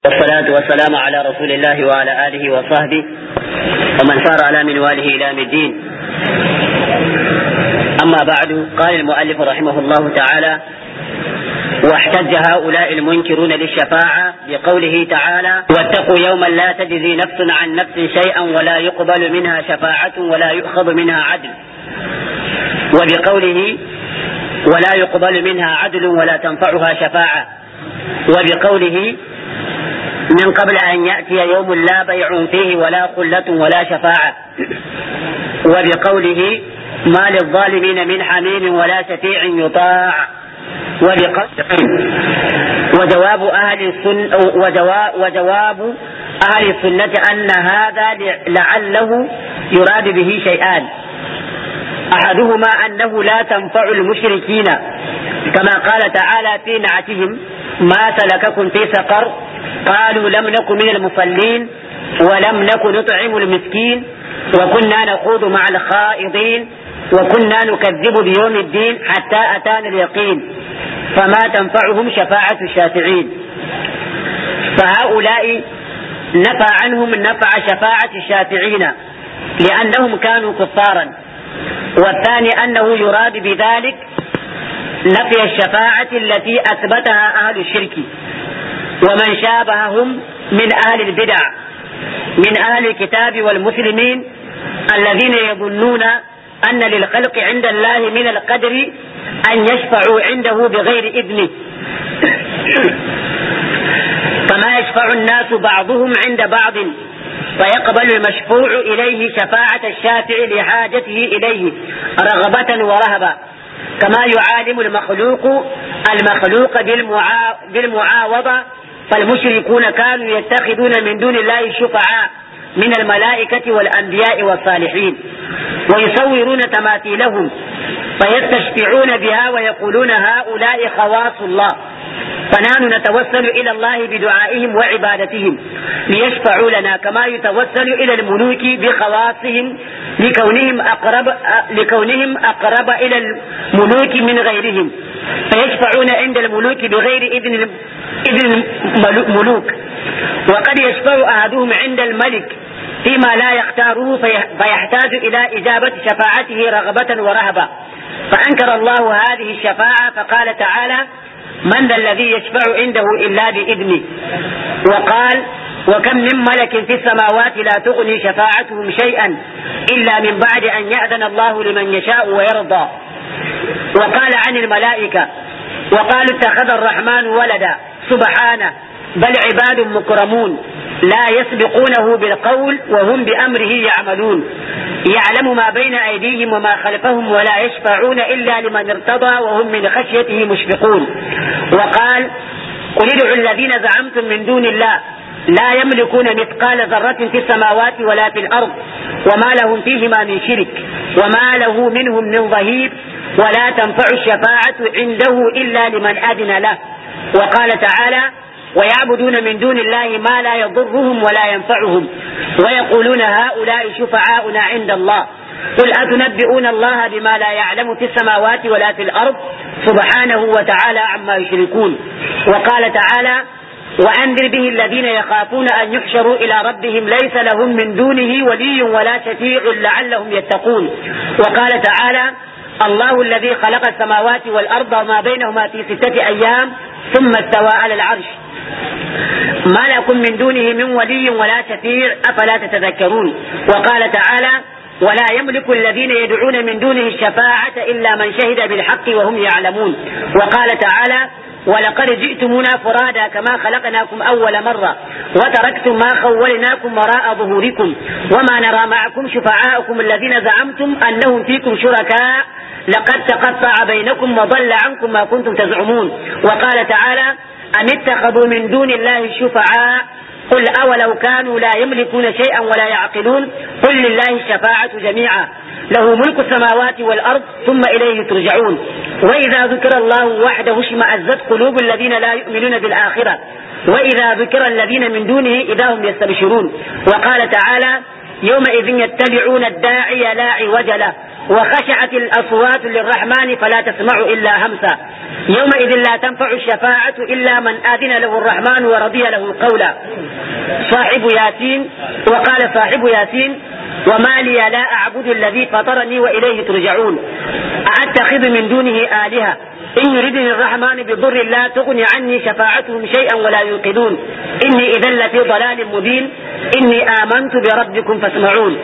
والصلاة والسلام على رسول الله وعلى آله وصحبه ومن سار على منواله إلى الدين أما بعد قال المؤلف رحمه الله تعالى واحتج هؤلاء المنكرون للشفاعة بقوله تعالى واتقوا يوما لا تجزي نفس عن نفس شيئا ولا يقبل منها شفاعة ولا يؤخذ منها عدل وبقوله ولا يقبل منها عدل ولا تنفعها شفاعة وبقوله من قبل أن يأتي يوم لا بيع فيه ولا خلة ولا شفاعة وبقوله ما للظالمين من حميم ولا شفيع يطاع وجواب أهل السنة وجواب أهل السنة أن هذا لعله يراد به شيئان أحدهما أنه لا تنفع المشركين كما قال تعالى في نعتهم ما سلككم في سقر قالوا لم نكن من المصلين ولم نكن نطعم المسكين وكنا نخوض مع الخائضين وكنا نكذب بيوم الدين حتى أتانا اليقين فما تنفعهم شفاعة الشافعين فهؤلاء نفى عنهم نفع شفاعة الشافعين لأنهم كانوا كفارا والثاني أنه يراد بذلك نفي الشفاعة التي أثبتها أهل الشرك ومن شابههم من أهل البدع من أهل الكتاب والمسلمين الذين يظنون أن للخلق عند الله من القدر أن يشفعوا عنده بغير إذنه كما يشفع الناس بعضهم عند بعض فيقبل المشفوع إليه شفاعة الشافع لحاجته إليه رغبة ورهبة كما يعالم المخلوق المخلوق بالمعا... بالمعاوضة فالمشركون كانوا يتخذون من دون الله شفعاء من الملائكة والأنبياء والصالحين ويصورون تماثيلهم فيستشفعون بها ويقولون هؤلاء خواص الله فنحن نتوسل إلى الله بدعائهم وعبادتهم ليشفعوا لنا كما يتوسل إلى الملوك بخواصهم لكونهم أقرب لكونهم أقرب إلى الملوك من غيرهم فيشفعون عند الملوك بغير إذن إذن الملوك وقد يشفع أحدهم عند الملك فيما لا يختاره فيحتاج إلى إجابة شفاعته رغبة ورهبة فأنكر الله هذه الشفاعة فقال تعالى من ذا الذي يشفع عنده إلا بإذنه وقال وكم من ملك في السماوات لا تغني شفاعتهم شيئا إلا من بعد أن يأذن الله لمن يشاء ويرضى وقال عن الملائكة وقالوا اتخذ الرحمن ولدا سبحانه بل عباد مكرمون لا يسبقونه بالقول وهم بأمره يعملون يعلم ما بين أيديهم وما خلفهم ولا يشفعون إلا لمن ارتضى وهم من خشيته مشفقون وقال قل ادعوا الذين زعمتم من دون الله لا يملكون مثقال ذرة في السماوات ولا في الأرض وما لهم فيهما من شرك وما له منهم من ظهير ولا تنفع الشفاعة عنده إلا لمن أذن له وقال تعالى ويعبدون من دون الله ما لا يضرهم ولا ينفعهم ويقولون هؤلاء شفعاؤنا عند الله قل أتنبئون الله بما لا يعلم في السماوات ولا في الأرض سبحانه وتعالى عما يشركون وقال تعالى وأنذر به الذين يخافون أن يحشروا إلى ربهم ليس لهم من دونه ولي ولا شفيع لعلهم يتقون وقال تعالى الله الذي خلق السماوات والأرض وما بينهما في ستة أيام ثم استوى على العرش ما لكم من دونه من ولي ولا شفيع أفلا تتذكرون وقال تعالى ولا يملك الذين يدعون من دونه الشفاعة إلا من شهد بالحق وهم يعلمون وقال تعالى ولقد جئتمونا فرادا كما خلقناكم أول مرة وتركتم ما خولناكم وراء ظهوركم وما نرى معكم شفعاءكم الذين زعمتم أنهم فيكم شركاء لقد تقطع بينكم وضل عنكم ما كنتم تزعمون وقال تعالى أم اتخذوا من دون الله شفعاء قل أولو كانوا لا يملكون شيئا ولا يعقلون قل لله الشفاعة جميعا له ملك السماوات والأرض ثم إليه ترجعون وإذا ذكر الله وحده اشمأزت قلوب الذين لا يؤمنون بالآخرة وإذا ذكر الذين من دونه إذا هم يستبشرون وقال تعالى يومئذ يتبعون الداعي لا عوج له وخشعت الأصوات للرحمن فلا تسمع إلا همسا يومئذ لا تنفع الشفاعة إلا من آذن له الرحمن ورضي له قولا صاحب ياسين وقال صاحب ياسين وما لي لا أعبد الذي فطرني وإليه ترجعون أأتخذ من دونه آلهة إن يردني الرحمن بضر لا تغني عني شفاعتهم شيئا ولا ينقذون إني إذا لفي ضلال مبين إني آمنت بربكم فاسمعون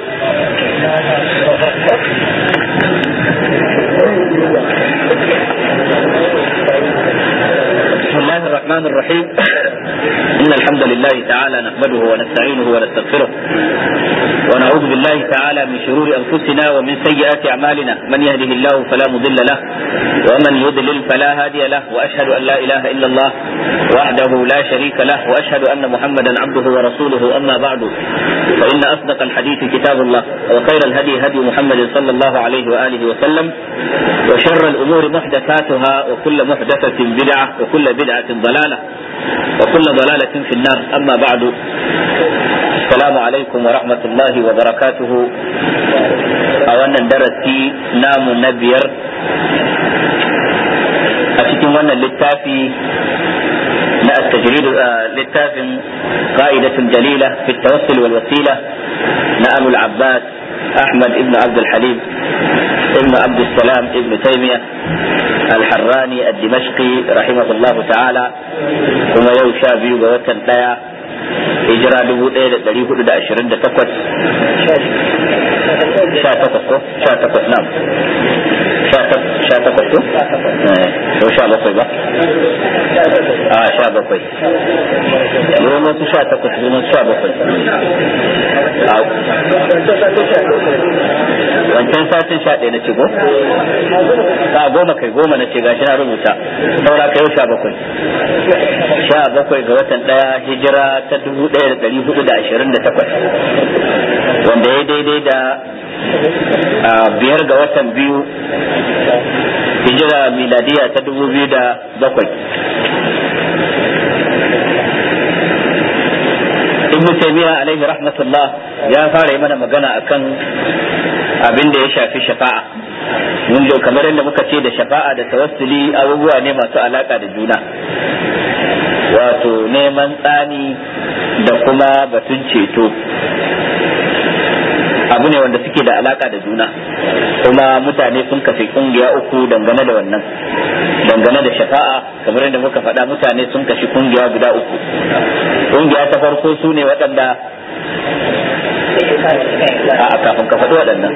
بسم الله الرحمن الرحيم إن الحمد لله تعالى نحمده ونستعينه ونستغفره ونعوذ بالله تعالى من شرور أنفسنا ومن سيئات أعمالنا من يهده الله فلا مضل له ومن يضلل فلا هادي له وأشهد أن لا إله إلا الله وحده لا شريك له وأشهد أن محمدا عبده ورسوله أما بعد فإن أصدق الحديث كتاب الله وخير الهدي هدي محمد صلى الله عليه وآله وسلم وشر الأمور محدثاتها وكل محدثة بدعة وكل بدعة ضلالة وكل ضلالة في النار أما بعد السلام عليكم ورحمة الله وبركاته أولا درسي نام نبير أتكلم وانا للتافي نا التجريد للتاف قائدة جليلة في التوسل والوسيلة نأم العباس أحمد ابن عبد الحليم ابن عبد السلام ابن تيمية الحراني الدمشقي رحمه الله تعالى كما يوشى بيو بوتن دايا hijira dubu ɗaya da ɗari hudu da ashirin da takwas sha takwas ko sha takwas na sha takwas ko ko sha bakwai ba a sha bakwai ruwan wasu sha takwas ruwan sha bakwai wancan satin sha ɗaya na ce go a goma kai goma na ce gashi na rubuta saura kai sha bakwai sha bakwai ga watan ɗaya hijira ta dubu ɗaya da ɗari hudu da ashirin da takwas wanda ya daidai da biyar ga watan biyu hijira miladiya ta dubu biyu da bakwai ibn taymiya alaihi rahmatullah ya fara yi mana magana akan abin da ya shafi shafa'a mun kamar yadda muka ce da shafa'a da tawassuli abubuwa ne masu alaka da juna wato neman tsani da kuma batun ceto abu ne wanda suke da alaka da juna kuma mutane sun kafe kungiya uku dangane da wannan dangane da shafa'a kamar yadda muka faɗa mutane sun kashi kungiya guda uku kungiya ta farko su ne waɗanda a kafin ka faɗi waɗannan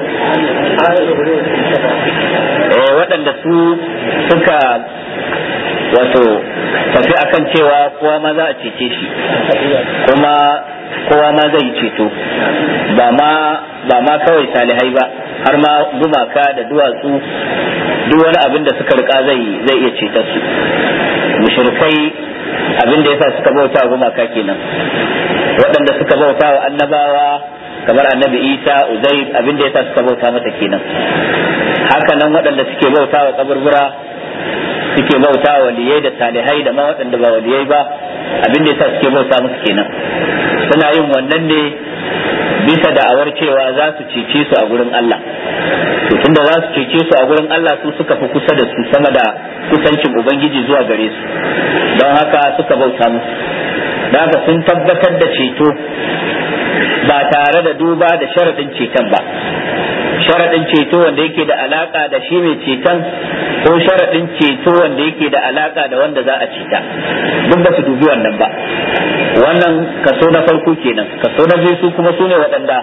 eh waɗanda su suka wato tafi akan cewa kowa ma za a cece shi kuma kowa ma zai ceto ba ma ba ma kawai salihai ba har ma gumaka da duwatsu duk wani abin da suka rika zai zai iya cetar su mushrikai abin da yasa suka bauta gumaka kenan waɗanda suka bauta wa annabawa kamar annabi isa uzair abin da yasa suka bauta mata kenan haka nan waɗanda suke bauta wa kaburbura suke bauta wa waliyai da salihai da ma waɗanda ba waliyai ba abin da yasa suke bauta musu kenan suna yin wannan ne bisa da'awar cewa za su cece su a gurin Allah to tunda za su cece su a gurin Allah su suka fi kusa da su sama da kusancin ubangiji zuwa gare su don haka suka bauta musu don haka sun tabbatar da ceto ba tare da duba da sharaɗin ceton ba sharaɗin ceto wanda yake da alaka da shi mai ceton ko sharaɗin ceto wanda yake da alaka da wanda za a ceta duk ba su dubi wannan ba wannan kaso na farko kenan kaso na biyu su kuma su ne waɗanda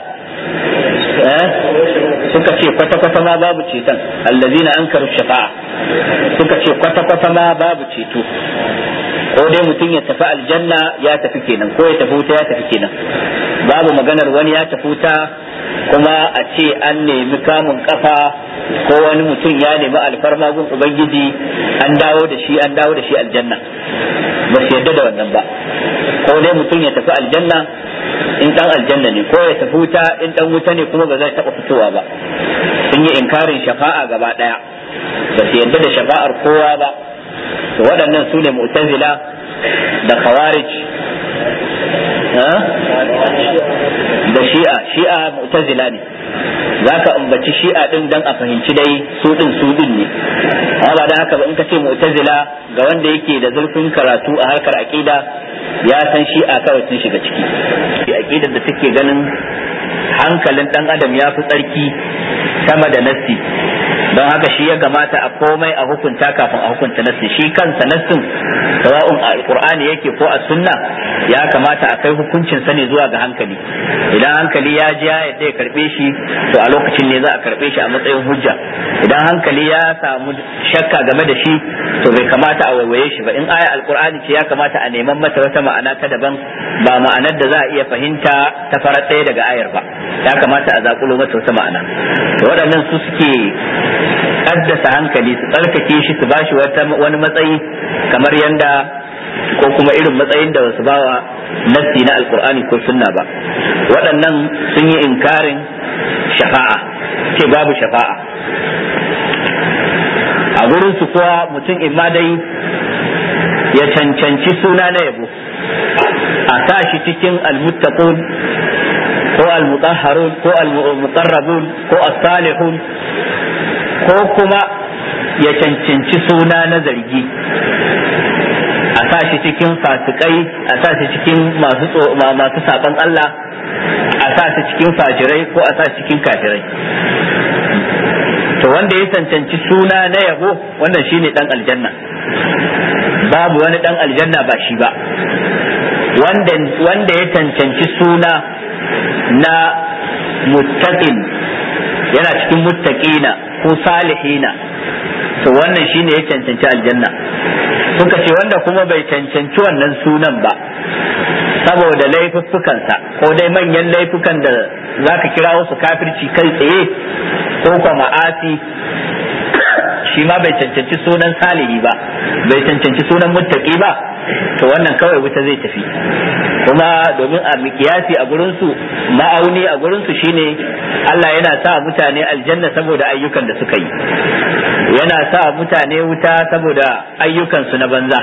suka ce kwata-kwata ma babu ceton allazina an karu shafa'a suka ce kwata-kwata ma babu ceto ko dai mutum ya tafi aljanna ya tafi kenan ko ya tafi wuta ya tafi kenan babu maganar wani ya tafi wuta kuma a ce an nemi kamun kafa ko wani mutum ya nemi alfarma gun ubangiji an dawo da shi an dawo da shi aljanna ba su yarda da wannan ba ko dai mutum ya tafi aljanna in dan aljanna ne ko ya tafi wuta in dan wuta ne kuma ba zai taba fitowa ba sun yi inkarin shafa'a gaba daya ba su yarda da shafa'ar kowa ba to waɗannan su ne mu'tazila da khawarij da shi'a shi'a mu'tazila ne za ka ambaci shi'a din dan a fahimci dai su din su din ne amma ba dan haka ba in ka ce mu'tazila ga wanda yake da zurfin karatu a harkar aqida ya san shi'a kawai sun shiga ciki aqidar da take ganin hankalin dan adam ya fi tsarki sama da nassi don haka shi ya gamata a komai a hukunta kafin a hukunta nassi shi kansa nassin sawa'un a alqur'ani yake ko a sunna ya kamata a kai hukuncin sa ne zuwa ga hankali idan hankali ya ji ya yadda ya karbe shi to a lokacin ne za a karbe shi a matsayin hujja idan hankali ya samu shakka game da shi to bai kamata a waiwaye shi ba in aya alqur'ani ce ya kamata a neman mata wata ma'ana ta daban ba ma'anar da za a iya fahimta ta farar ɗaya daga ayar ba ya kamata a zakulo mata wata ma'ana to waɗannan su suke kaddasa hankali su tsarkake shi su bashi wani matsayi kamar yanda ko kuma irin matsayin da wasu bawa nassi na alkur'ani ko sunna ba waɗannan sun yi inkarin shafa'a ce babu shafa'a a gurin su kuwa mutum imma dai ya cancanci suna na yabo a sa shi cikin almuttaqun ko almutahharun ko almuqarrabun ko as-salihun ko kuma ya cancanci suna na zargi a sa shi cikin fasikai a sa shi cikin masu masu saban Allah a sa shi cikin fajirai ko a sa shi cikin kafirai to wanda ya cancanci suna na yabo wannan shine dan aljanna babu wani dan aljanna ba shi ba wanda wanda ya cancanci suna na muttaqin yana cikin muttaqina ko salihina to wannan shine ya cancanci aljanna suka ce wanda kuma bai cancanci wannan sunan ba saboda laifuffukansa ko dai manyan laifukan da zaka kira wasu kafirci kai tsaye ko kuma ma'asi shi ma bai cancanci sunan salihi ba bai cancanci sunan muttaqi ba to wannan kawai wuta zai tafi kuma domin a mikiyasi a gurinsu ma'auni a gurinsu shine Allah yana sa mutane aljanna saboda ayyukan da suka yi yana sa mutane wuta saboda ayyukansu na banza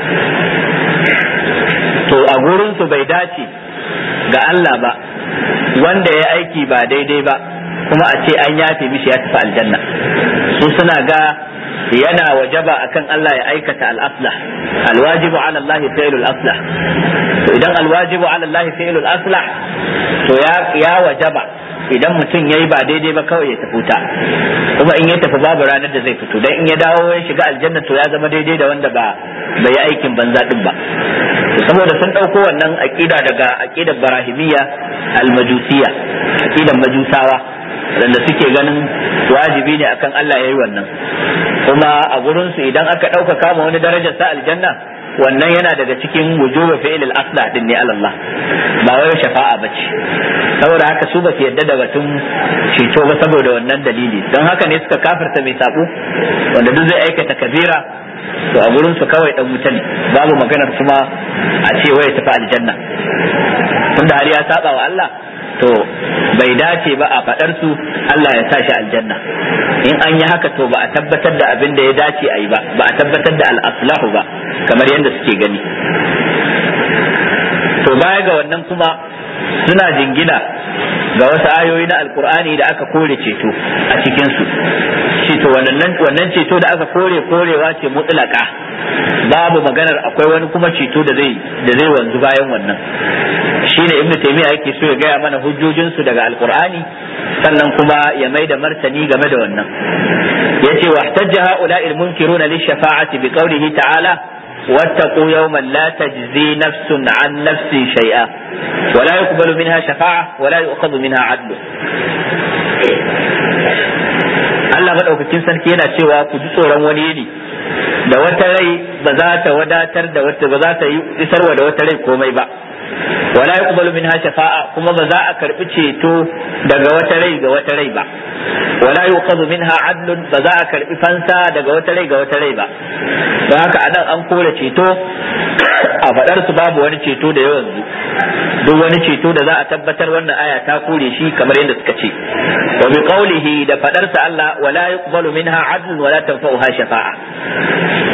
to a gurinsu bai dace ga Allah ba wanda ya aiki ba daidai ba kuma a ce an yafe mishi ya tafi aljanna su suna ga yana wajaba akan Allah ya aikata al-aslah alwajibu ala Allah fi'lu al-aslah to idan alwajibu ala Allah fi'lu al-aslah to ya ya wajaba idan mutum yayi ba daidai ba kawai ya tafi ta kuma in ya tafi babu ranar da zai fito dan in ya dawo ya shiga aljanna to ya zama daidai da wanda ba bai yi aikin banza din ba saboda sun dauko wannan aqida daga aqidar barahimiyya al-majusiyya aqidar majusawa wanda suke ganin wajibi ne akan Allah ya yi wannan kuma a gurinsu idan aka ɗauka kama wani darajar sa aljanna wannan yana daga cikin wujuba fi'il al-asla din ne Allah ba wai shafa'a bace saboda haka su ba su yadda da batun ceto ba saboda wannan dalili don haka ne suka kafirta mai sabo wanda duk zai aikata kabira to a gurin su kawai dan wuta ne babu maganar kuma a ce wai tafi aljanna tunda har ya saba wa Allah to bai dace ba a faɗar su Allah ya sa shi aljanna in an yi haka to ba a tabbatar da abin da ya dace a yi ba ba a tabbatar da al-aslahu ba kamar yadda suke gani to baya ga wannan kuma suna jingina ga wasu ayoyi na alkur'ani da aka kore ceto a cikin su shi to wannan ceto da aka kore korewa ce mutlaka babu maganar akwai wani kuma ceto da zai da zai wanzu bayan wannan shine ibnu taymiya yake so ya gaya mana hujjojin su daga alkur'ani sannan kuma ya mai da martani game da wannan yace wahtajja ha'ula'i al-munkiruna lish-shafa'ati bi qawlihi ta'ala واتقوا يوما لا تجزي نفس عن نفس شيئا ولا يقبل منها شفاعة ولا يؤخذ منها عدل Allah maɗaukakin sarki yana cewa ku ji tsoron wani ne da wata rai ba za ta wadatar da wata ba za ta yi isarwa da wata rai komai ba wala yuqbalu minha shafa'a kuma ba za a karbi ceto daga wata rai ga wata rai ba wala yuqadu minha adlun ba za a karbi fansa daga wata rai ga wata rai ba don haka anan an kore ceto a faɗar su babu wani ceto da yawan zu duk wani ceto da za a tabbatar wannan aya ta kore shi kamar yadda suka ce wa bi qawlihi da faɗar sa Allah wala yuqbalu minha adlun wala tanfa'uha shafa'a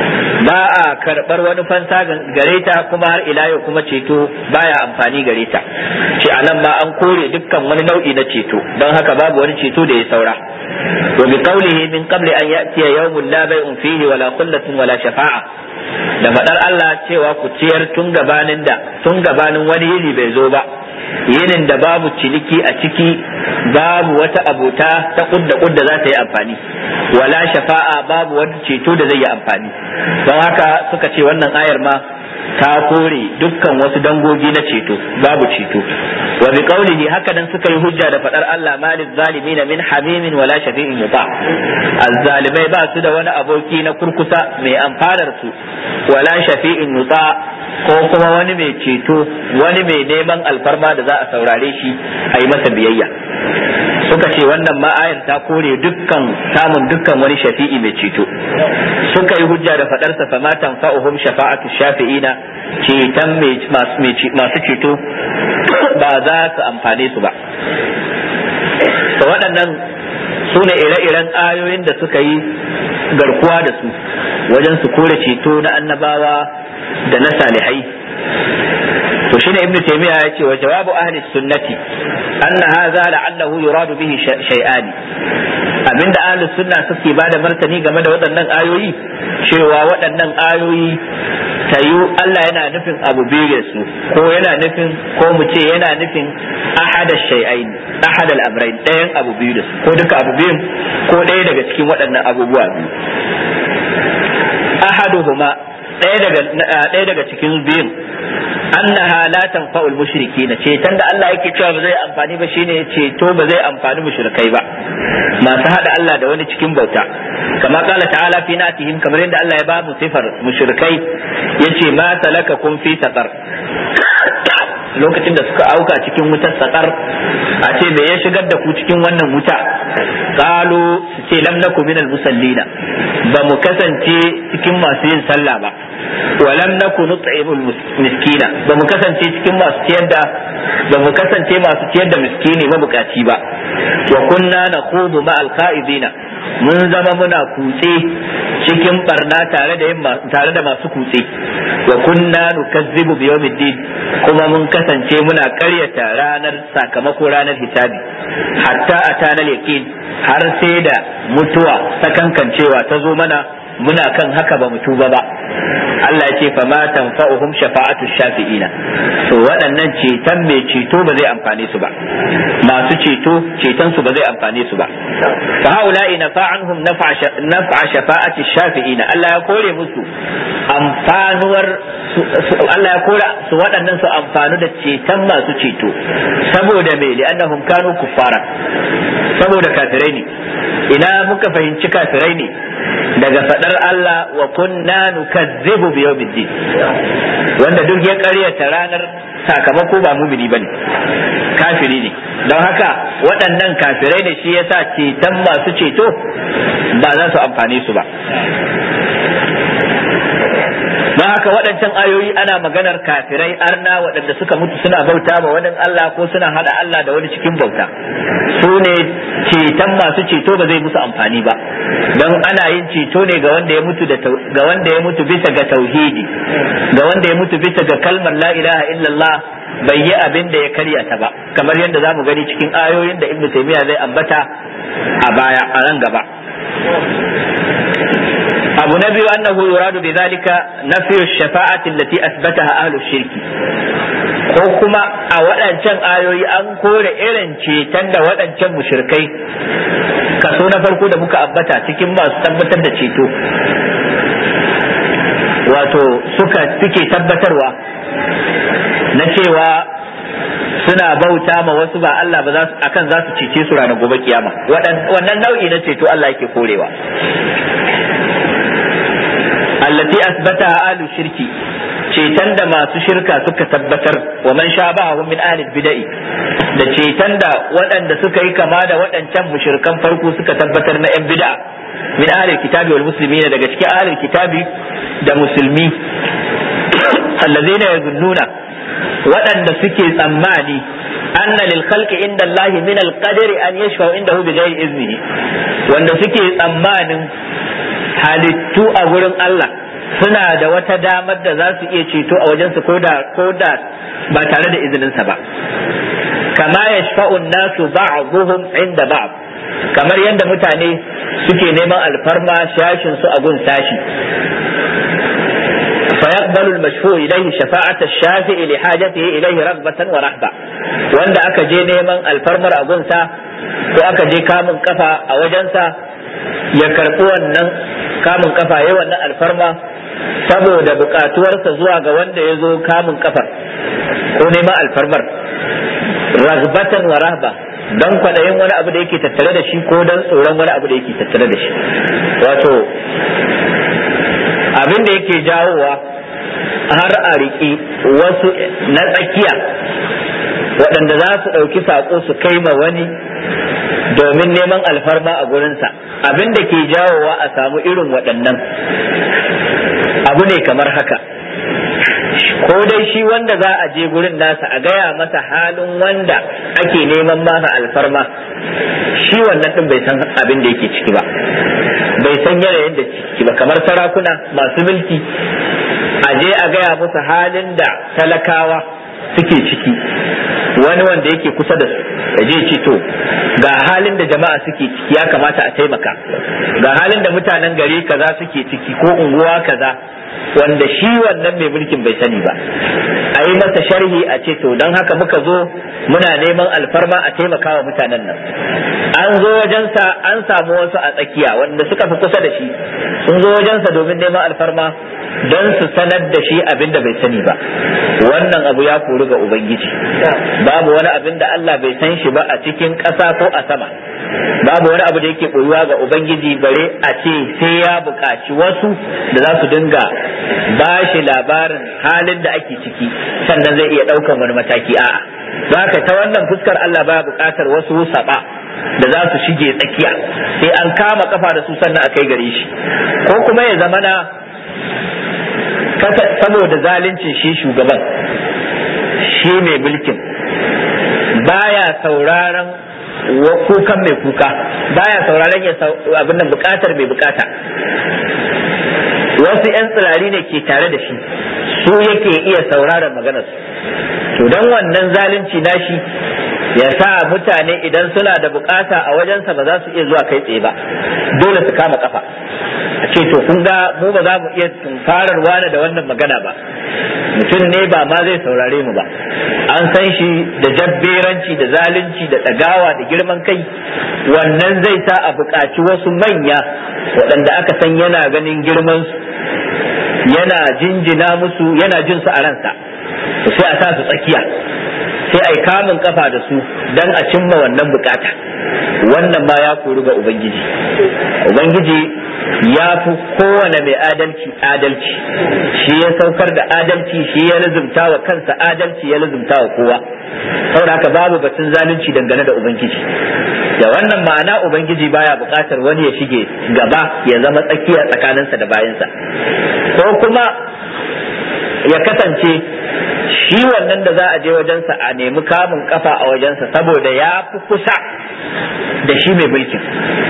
ba a karɓar wani fansa gare ta kuma har ila yau kuma ceto baya amfani gare ta ce anan ma an kore dukkan wani nau'i na ceto don haka babu wani ceto da ya saura wa bi qawlihi min qabli an ya'tiya yawmun la bay'un fihi wala khullatun wala shafa'a da faɗar Allah cewa ku ciyar tun gabanin da tun gabanin wani yini bai zo ba yinin da babu ciniki a ciki babu wata abota ta kudda kudda za ta yi amfani wala shafa'a babu wani ceto da zai yi amfani don haka suka ce wannan ayar ma ta kore dukkan wasu dangogi na ceto babu ceto wa bi qawlihi haka dan suka yi hujja da fadar Allah malil zalimin min hamimin wala shafi'in yuta azzalimai ba su da wani aboki na kurkusa mai amfanar su wala shafi'in yuta ko kuma wani mai ceto wani mai neman alfarma da za a saurare shi a yi masa biyayya suka ce wannan ma'ayar ta kore dukkan samun dukkan wani shafi'i mai ceto suka yi hujja da fadarsa fa ma tanfa'uhum shafa'atu shafi'ina ceton masu ceto ba za su amfane su ba to waɗannan su ne ire-iren ayoyin da suka yi garkuwa da su wajen su kore ceto na annabawa da na salihai to shine ibnu taymiya ya ce wa jawabu ahli sunnati anna hadha la'allahu yuradu bihi shay'an abinda ahli sunna suke bada martani game da waɗannan ayoyi cewa waɗannan ayoyi tayu Allah yana nufin abu biyu su ko yana nufin ko mu ce yana nufin ahada shay'ain ahada al-amrayn ɗayan abu biyu da su ko duka abu biyun ko ɗaya daga cikin waɗannan abubuwa biyu ahaduhuma ɗaya daga ɗaya daga cikin biyun annaha la tanfa'ul mushrikina ceton da Allah yake cewa ba zai amfani ba shine ceto ba zai amfani mushrikai ba masu hada Allah da wani cikin bauta kama kala ta'ala fi natihim kamar yadda Allah ya ba mu sifar mushrikai yace ma salakakum fi saqar lokacin da suka auka cikin wutar sakar a ce me ya shigar da ku cikin wannan wuta qalu su ce lam naku minal musallina ba mu kasance cikin masu yin sallah ba wa lam naku nut'imul miskina ba mu kasance cikin masu ciyar da ba mu kasance masu ciyar da miskini mabukaci ba wa kunna nakhudu ma'al qa'idina mun zama muna kutse cikin barna tare da tare da masu kutse wa kunna nukazzibu bi yawmiddin kuma mun kasance muna karyata ranar sakamako ranar hisabi hatta atana yaqin har sai da mutuwa sakankancewa ta zo mana muna kan haka ba mu tuba ba Allah ya ce fa ma tanfa'uhum shafa'atu shafi'ina to waɗannan ceton mai ceto ba zai amfane su ba masu ceto ceton su ba zai amfane su ba fa haula'i nafa'anhum naf'a shafa'ati shafi'ina Allah ya kore musu amfanuwar Allah ya kore su waɗannan su amfanu da ceton masu ceto saboda me li'annahum kanu kuffara saboda kafirai ne ina muka fahimci kafirai ne daga fadar Allah wa kunna nukazzibu bi yawmiddin wanda duk ya karyata ranar sakamako ba mumini bane kafiri ne don haka waɗannan kafirai ne shi yasa ceton masu ceto ba za su amfane su ba don haka waɗancan ayoyi ana maganar kafirai arna waɗanda suka mutu suna bauta ma wani Allah ko suna hada Allah da wani cikin bauta su ne ceton masu ceto ba zai musu amfani ba don ana yin ceto ne ga wanda ya mutu ga wanda ya mutu bisa ga tauhidi ga wanda ya mutu bisa ga kalmar la ilaha illallah bai yi abin da ya karya ta ba kamar yadda za mu gani cikin ayoyin da ibnu taymiya zai ambata a baya a nan gaba abu na biyu annahu yuradu bi zalika nafyu shafa'ati allati asbataha ahlu shirki ko kuma a waɗancan ayoyi an kore irin ceton da waɗancan mushrikai kaso na farko da muka ambata cikin masu tabbatar da ceto wato suka suke tabbatarwa na cewa suna bauta ma wasu ba Allah ba za su akan za su cece su ranar gobe kiyama wannan nau'i na ceto Allah yake korewa allati asbataha ahlu shirki ceton da masu shirka suka tabbatar wa man shabahu min ahli bid'i da ceton da waɗanda suka yi kama da waɗancan mushrikan farko suka tabbatar na yan bid'a min ahli kitabi wal muslimina daga cikin ahli kitabi da musulmi allazina yazunnuna waɗanda suke tsammani anna lil khalqi inda Allah min al qadri an yashfa'u indahu bi ghairi iznihi wanda suke tsammanin halittu a gurin Allah suna da wata damar da za su iya ceto a wajensu ko da ko da ba tare da izininsa ba kama yashfa'un nasu ba'dhum inda ba'd kamar yadda mutane suke neman alfarma shashin su a gun sashi فيقبل المشفوع إليه شفاعة الشافع لحاجته إليه رغبة ورهبة وأن أكا جي نيمان الفرمر أبنسا وأكا جي كامن كفا أوجنسا يكرقوا أن كامن كفا يوانا الفرما saboda bukatuwarsa zuwa ga wanda ya zo kamun kafar ko neman alfarmar ragbatan wa rahba don kwaɗayin wani abu da yake tattare da shi ko don tsoron wani abu da yake tattare da shi wato abin da yake jawowa har a riƙi wasu na tsakiya waɗanda za su ɗauki saƙo su kai ma wani domin neman alfarma a gurinsa abin da ke jawowa a samu irin waɗannan abu ne kamar haka ko dai shi wanda za a je gurin nasa a gaya masa halin wanda ake neman masa alfarma shi wannan ɗin bai san abin da yake ciki ba bai san yanayin da ciki ba kamar sarakuna masu mulki a je a gaya musu halin da talakawa suke ciki wani wanda yake kusa da su ya je ce to ga halin da jama'a suke ciki ya kamata a taimaka ga halin da mutanen gari kaza suke ciki ko unguwa kaza wanda shi wannan mai mulkin bai sani ba a yi masa sharhi a ce to don haka muka zo muna neman alfarma a taimaka wa mutanen nan an zo wajensa an samu wasu a tsakiya wanda suka fi kusa da shi sun zo wajensa domin neman alfarma don su sanar da shi abin da bai sani ba wannan abu ya kori ga ubangiji babu wani abin da Allah bai san shi ba a cikin ƙasa ko a sama babu wani abu da yake koyuwa ga ubangiji bare a ce sai ya buƙaci wasu da za su dinga ba shi labarin halin da ake ciki sannan zai iya ɗaukan wani mataki a'a zaka ta wannan fuskar Allah baya buƙatar wasu saba da za su shige tsakiya sai an kama kafa da su sannan a kai gare shi ko kuma ya zamana saboda zaluncin shi shugaban shi mai mulkin baya sauraron kukan mai kuka baya sauraron ya abin nan bukatar mai bukata wasu 'yan tsirari ne ke tare da shi su yake iya sauraron maganarsu to don wannan zalunci nashi ya sa mutane idan suna da bukata a wajensa ba za su iya zuwa kai tsaye ba dole su kama kafa a ce to kun ga mu ba za mu iya tunkarar wani da wannan magana ba mutum ne ba ma zai saurare mu ba an san shi da jabberanci da zalunci da ɗagawa da girman kai wannan zai sa a buƙaci wasu manya waɗanda aka san yana ganin girman su yana jinjina musu yana jin su a ransa sai a sa su tsakiya sai a yi kamun kafa da su don a cimma wannan bukata wannan ma ya kori ga ubangiji ubangiji ya fi kowane mai adalci adalci shi ya saukar da adalci shi ya lazumta wa kansa adalci ya lazumta wa kowa saboda haka babu batun zalunci dangane da ubangiji da wannan ma'ana ubangiji baya buƙatar wani ya shige gaba ya zama tsakiya tsakaninsa da bayansa ko kuma ya kasance shi wannan da za a je wajensa a nemi kamun kafa a wajensa saboda ya fi kusa da shi mai mulkin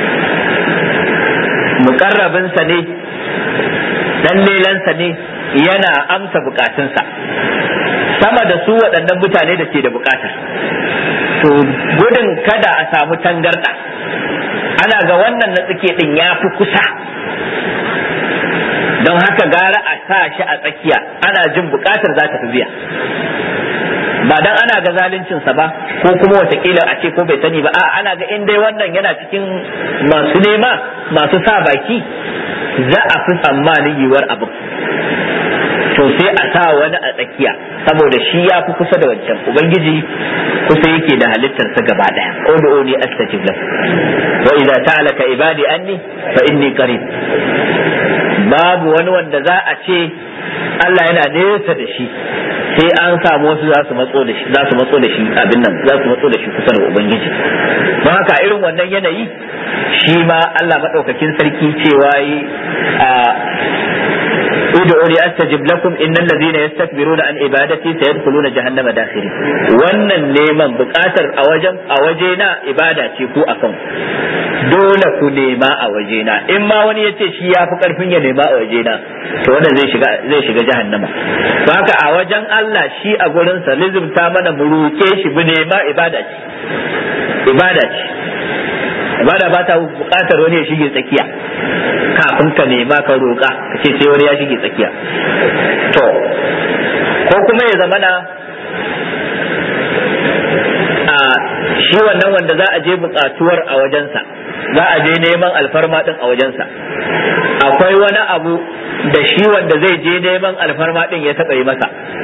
mukarrabinsa ne dan lelansa ne yana amsa bukatunsa sama da su waɗannan mutane da ke da bukata to gudun kada a samu tangarɗa ana ga wannan na tsike ɗin ya fi kusa don haka gara a sa shi a tsakiya ana jin bukatar za ta fi biya ba dan ana ga zaluncinsa ba ko kuma watakila a ce ko bai sani ba a ana ga in dai wannan yana cikin masu nema masu sa baki za a fi tsammanin yiwuwar abu to sai a sa wani a tsakiya saboda shi ya fi kusa da wancan ubangiji kusa yake da halittarsa gaba daya ud'uni astajib lakum wa idza ta'alaka ibadi anni fa inni qarib babu wani wanda za a ce Allah yana nesa da shi sai an samu wasu za su matso da shi za su matso da shi abin nan za su matso da shi kusa da ubangiji don haka irin wannan yanayi shi ma Allah madaukakin sarki cewa yi a ud'uni astajib lakum innal ladhina yastakbiruna an ibadati sayadkhuluna jahannama dakhirin wannan neman bukatar a wajen a waje na ibada ce ko akan dole ku nema a wajena in ma wani ya ce shi ya fi karfin ya nema a wajena to wannan zai shiga zai shiga jahannama to haka a wajen Allah shi a gurin sa lizimta mana mu roke shi mu nema ibada ce ibada ce ibada ba ta bukatar wani ya shige tsakiya kafin ka nema ka roka ka ce sai wani ya shige tsakiya to ko kuma ya zamana a shi wannan wanda za a je bukatuwar a wajensa za a je neman alfarma din a wajensa akwai wani abu da shi wanda zai je neman alfarma din ya taɓa yi masa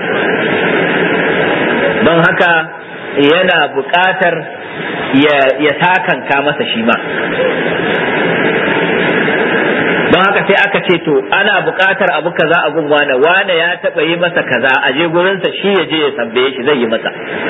don haka yana buƙatar ya takanka masa shi ma don haka sai aka ce to ana buƙatar abu kaza a gun wane wane ya taɓa yi masa kaza a je gurinsa shi ya je ya tambaye shi zai yi masa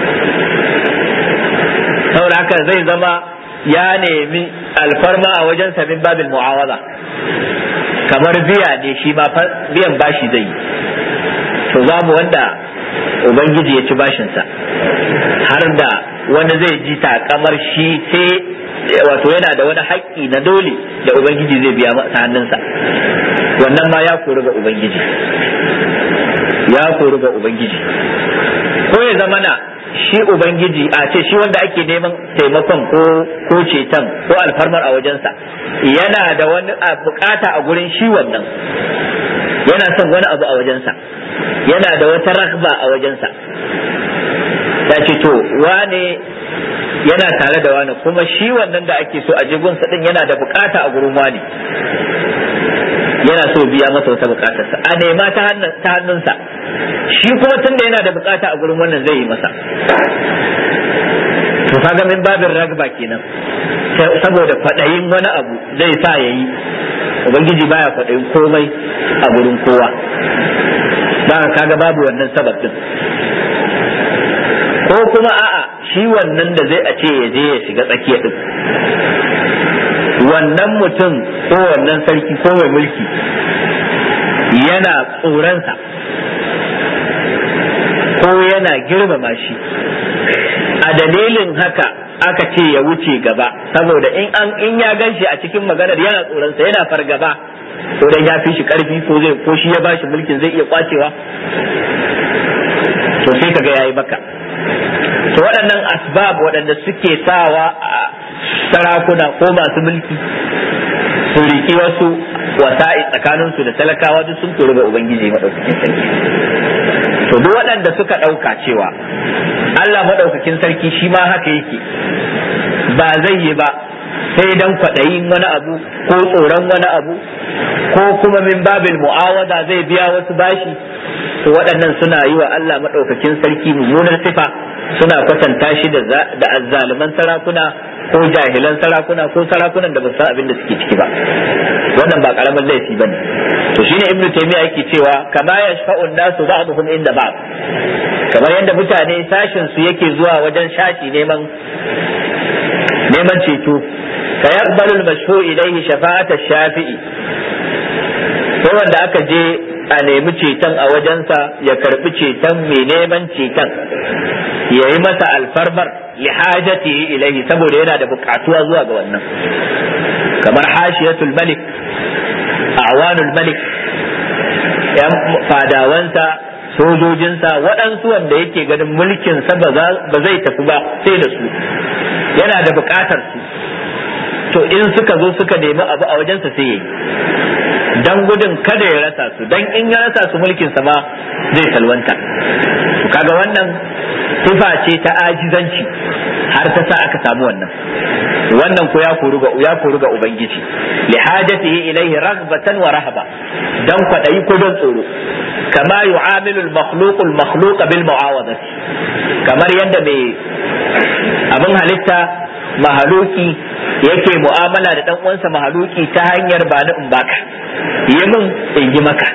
saboda haka zai zama ya nemi alfarma a wajen min babin mu'awaza kamar biya ne shi ma biyan bashi zai yi to babu wanda ubangiji ya ci bashinsa har da wani zai ji takamar shi sai wato yana da wani haƙƙi na dole da ubangiji zai biya ta hannunsa wannan ma ya kori ga ubangiji ya kori ga ubangiji ko ya zama na shi ubangiji a ce shi wanda ake neman taimakon ko ko ceton ko alfarmar a wajensa yana da wani bukata a gurin shi wannan yana son wani abu a wajensa yana da wata rahba a wajensa ya ce to wane yana tare da wani kuma shi wannan da ake so a jigunsa din yana da bukata a gurin wani yana so biya masa wata bukatarsa a nema ta hannunsa shi kuma tunda yana da bukata a gurin wannan zai yi masa to kaga min babin ragba kenan saboda kwaɗayin wani abu zai sa ya yi ubangiji baya kwaɗayin komai a gurin kowa ba kaga babu wannan sabab din ko kuma a'a shi wannan da zai a ce ya je ya shiga tsakiya din wannan mutum ko wannan sarki ko mai mulki yana tsoronsa ko yana girmama shi a dalilin haka aka ce ya wuce gaba saboda in an in ya ganshi a cikin maganar yana tsoronsa yana fargaba ko dan ya fi shi karfi ko zai ko shi ya bashi mulkin zai iya kwacewa to sai kaga yayi maka to waɗannan asbab waɗanda suke sawa a sarakuna ko masu mulki su riki wasu wasa'i tsakaninsu da talakawa duk sun kori ga ubangiji maɗaukakin sarki to duk waɗanda suka ɗauka cewa Allah maɗaukakin sarki shi ma haka yake ba zai yi ba sai dan kwaɗayin wani abu ko tsoron wani abu ko kuma min babil mu'awada zai biya wasu bashi to waɗannan suna yi wa Allah maɗaukakin sarki mummunar sifa suna kwatanta shi da azzaluman sarakuna ko jahilan sarakuna ko sarakunan da ba san abin da suke ciki ba wannan ba karamin laifi ba ne to shine ibnu taymiya yake cewa kama yashfa'u nasu ba'dhum inda ba'd kamar yadda mutane sashin su yake zuwa wajen shashi neman neman ceto fa yaqbalu al-mashfu ilayhi shafa'at ash-shafi'i sai wanda aka je a nemi ceton a wajensa ya karbi ceton mai neman ceton ya yi masa alfarmar lihajati ilaihi saboda yana da bukatuwa zuwa ga wannan kamar hashiyatul malik awanul malik yan fadawansa sojojinsa waɗansu wanda yake ganin mulkinsa ba zai tafi ba sai da su yana da bukatar su to in suka zo suka nemi abu a wajensa sai yayi dan gudun kada ya rasa su dan in ya rasa su mulkin sa ma zai salwanta to kaga wannan sifa ce ta ajizanci har ta sa aka samu wannan wannan ko ya koru ga ya koru ga ubangiji li hajatihi ilayhi raghbatan wa rahaba dan kwadayi ko don tsoro kama yu'amilu al-makhluq al-makhluq bil mu'awadati kamar yadda mai abin halitta mahaluki yake mu'amala da dan uwansa mahaluki ta hanyar ba ni in baka yi min in yi maka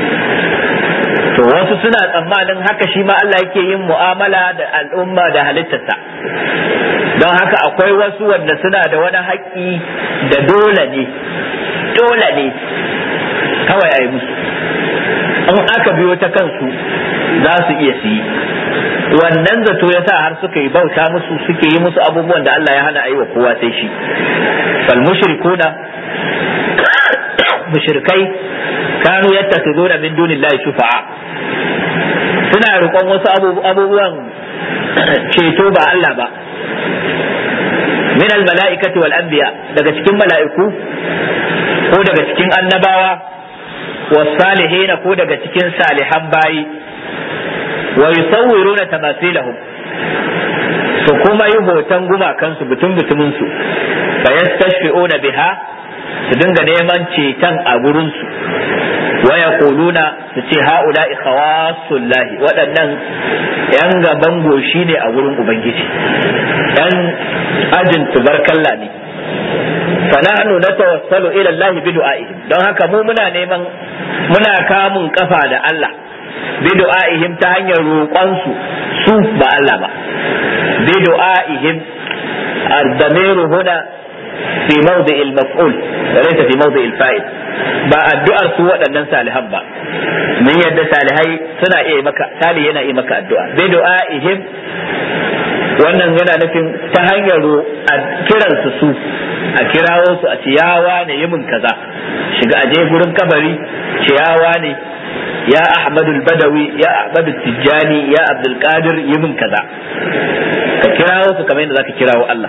to wasu suna tsammanin haka shi ma Allah yake yin mu'amala da al'umma da halittarsa don haka akwai wasu wanda suna da wani haƙƙi da dole ne dole ne kawai a yi musu in aka biyo ta kansu za su iya su yi wannan zato ya sa har suka yi bauta musu suke yi musu abubuwan da Allah ya hana a yi wa kowa sai shi fal mushrikuna mushrikai kanu yattakhiduna min dunillahi shufa'a suna riƙon wasu abubuwan ceto ba Allah ba min al mala'ikati wal anbiya daga cikin mala'iku ko daga cikin annabawa was salihin ko daga cikin salihan bayi wa yusawwiruna tamasilahum su kuma yi hoton gumakansu butun butumin su fa yastashfi'una biha su dinga neman ceton a gurin su wa yaquluna su ce haula'i khawasullahi waɗannan yan gaban goshi ne a gurin ubangiji yan ajin tubarkalla ne fanahnu natawassalu ila Allah bi du'a'ihim don haka mu muna neman muna kamun kafa da Allah bi du'a'ihim ta hanyar roƙon su su ba Allah ba bi du'a'ihim الضمير هنا في موضع المفعول وليس في موضع الفاعل ba addu'ar su waɗannan salihan ba mun yadda salihai suna iya maka sali yana iya maka addu'a bi du'a'ihim wannan yana nufin ta hanyar kiran su su a kirawo su a ciyawa ne yi min kaza shiga aje gurin kabari ciyawa ne ya ahmadul badawi ya ahmadul tijjani ya abdul qadir yi min kaza ka kirawo su kamar yadda zaka kirawo Allah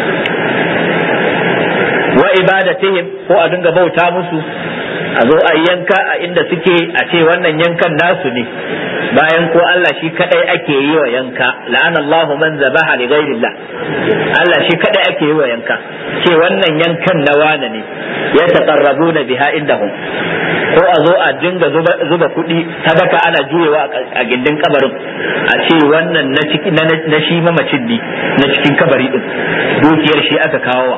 wa ibadatihim ko a dinga bauta musu a zo a yanka a inda suke a ce wannan yankan nasu ne bayan ko Allah shi kadai ake yi wa yanka la'ana Allahu man zabaha li ghairillah Allah shi kadai ake yi wa yanka ce wannan yankan na wane ne ya taqarrabuna biha indahum ko a zo a dinga zuba kuɗi sadaka ana juyewa a gindin kabarin a ce wannan na ciki na shi mamacin ne na cikin kabari din dukiyar shi aka kawo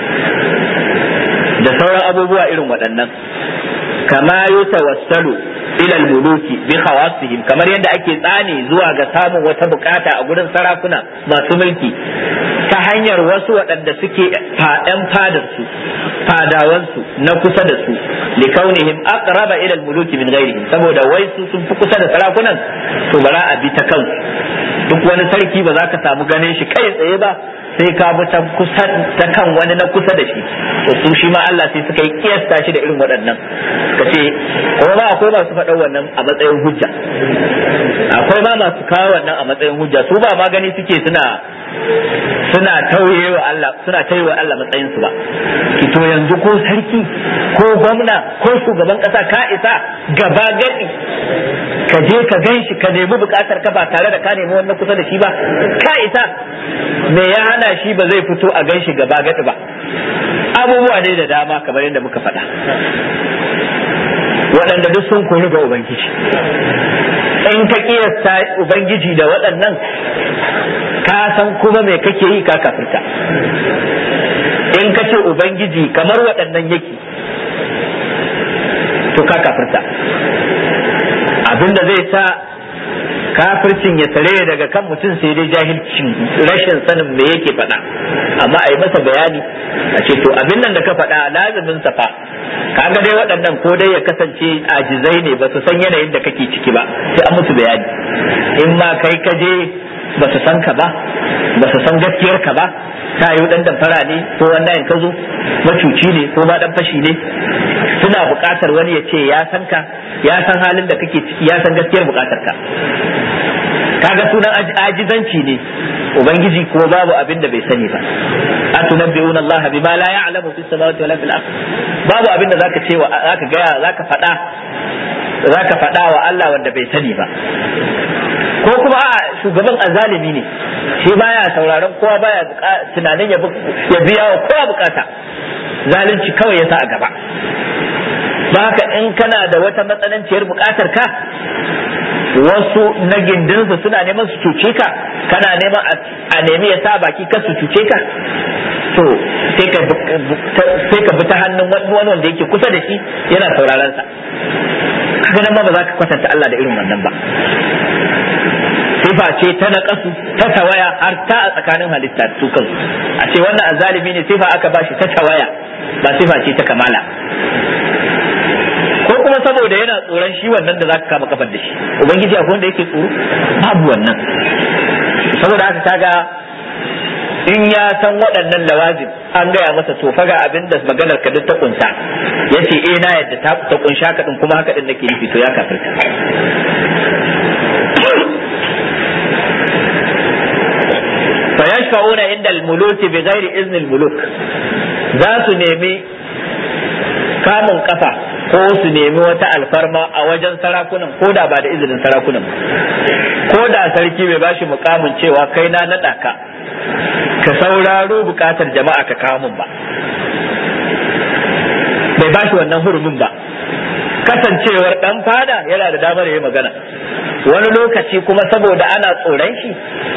da sauran abubuwa irin waɗannan kama yutawassalu ila al-muluki bi khawasihim kamar yadda ake tsani zuwa ga samun wata bukata a gurin sarakuna masu mulki ta hanyar wasu waɗanda suke faɗan fadar su fadawan su na kusa da su li kaunihim aqraba ila al-muluki min ghairihim saboda wai su sun fi kusa da sarakunan to bara a bi ta kansu duk wani sarki ba za ka samu ganin shi kai tsaye ba sai ka bi ta kusa ta kan wani na kusa da shi to su shi ma Allah sai suka yi kiyasta shi da irin waɗannan ka ce kuma ma akwai masu faɗan wannan a matsayin hujja akwai ma masu kawo wannan a matsayin hujja su ba ma gani suke suna suna tauye wa Allah suna tauye wa Allah matsayin su ba ki to yanzu ko sarki ko gwamna ko shugaban kasa ka isa gaba gadi ka je ka gan shi ka nemi bukatar ka ba tare da ka nemi wannan kusa da shi ba ka isa me ya hana shi ba zai fito a gan shi gaba gadi ba abubuwa ne da dama kamar yadda muka faɗa waɗanda duk sun kori ga ubangiji in ka kiyasta ubangiji da waɗannan ka san kuma me kake yi ka kafirta in ka ce ubangiji kamar waɗannan yake to ka kafirta abinda zai sa kafircin ya tare daga kan mutum sai dai jahilcin rashin sanin me yake faɗa amma a yi masa bayani a ce to abin nan da ka faɗa lazimin sa fa kaga dai waɗannan ko dai ya kasance ajizai ne ba su san yanayin da kake ciki ba sai an musu bayani in ma kai ka je ba su san ka ba ba su san gaskiyar ka ba ta yi dan damfara ne ko wannan ka zo macuci ne ko ma dan fashi ne suna buƙatar wani ya ce ya san ka ya san halin da kake ciki ya san gaskiyar buƙatar ka kaga sunan ajizanci ne ubangiji ko babu abin da bai sani ba atunabbi'una Allah bima la ya'lamu fis samawati wala fil ard babu abin da zaka ce wa zaka ga zaka faɗa zaka faɗa wa Allah wanda bai sani ba ko kuma a shugaban azalimi ne shi baya sauraron kowa baya tunanin ya biya wa kowa bukata zalunci kawai ya sa a gaba ba haka in kana da wata matsananciyar bukatar ka wasu na gindinsu suna neman su cuce ka kana neman a nemi ya sa baki ka su cuce ka to sai ka bi ta hannun wani wanda yake kusa da shi yana sauraron sa haka nan ba ba za ka kwatanta Allah da irin wannan ba sifa ce ta naƙasu ta tawaya har ta a tsakanin halitta su kansu a ce wannan azalimi ne sifa aka bashi ta tawaya ba sifa ce ta kamala ko kuma saboda yana tsoron shi wannan da zaka kama kafar da shi ubangiji akwai wanda yake tsoro babu wannan saboda haka kaga in ya san waɗannan lawazim an gaya masa to faga abin da maganar ka duk ta kunsa yace eh na yadda ta ta kunsha ka din kuma haka din nake nufi to ya kafirta fa yashfa'una inda al-muluki bi ghairi izni al-muluk za su nemi kamun kafa ko su nemi wata alfarma a wajen sarakunan ko da ba da izinin sarakunan ko da sarki bai bashi mukamin cewa kai na naɗa ka ka sauraro bukatar jama'a ka kawo min ba bai bashi wannan hurumin ba kasancewar dan fada yana da damar yi magana wani lokaci kuma saboda ana tsoron shi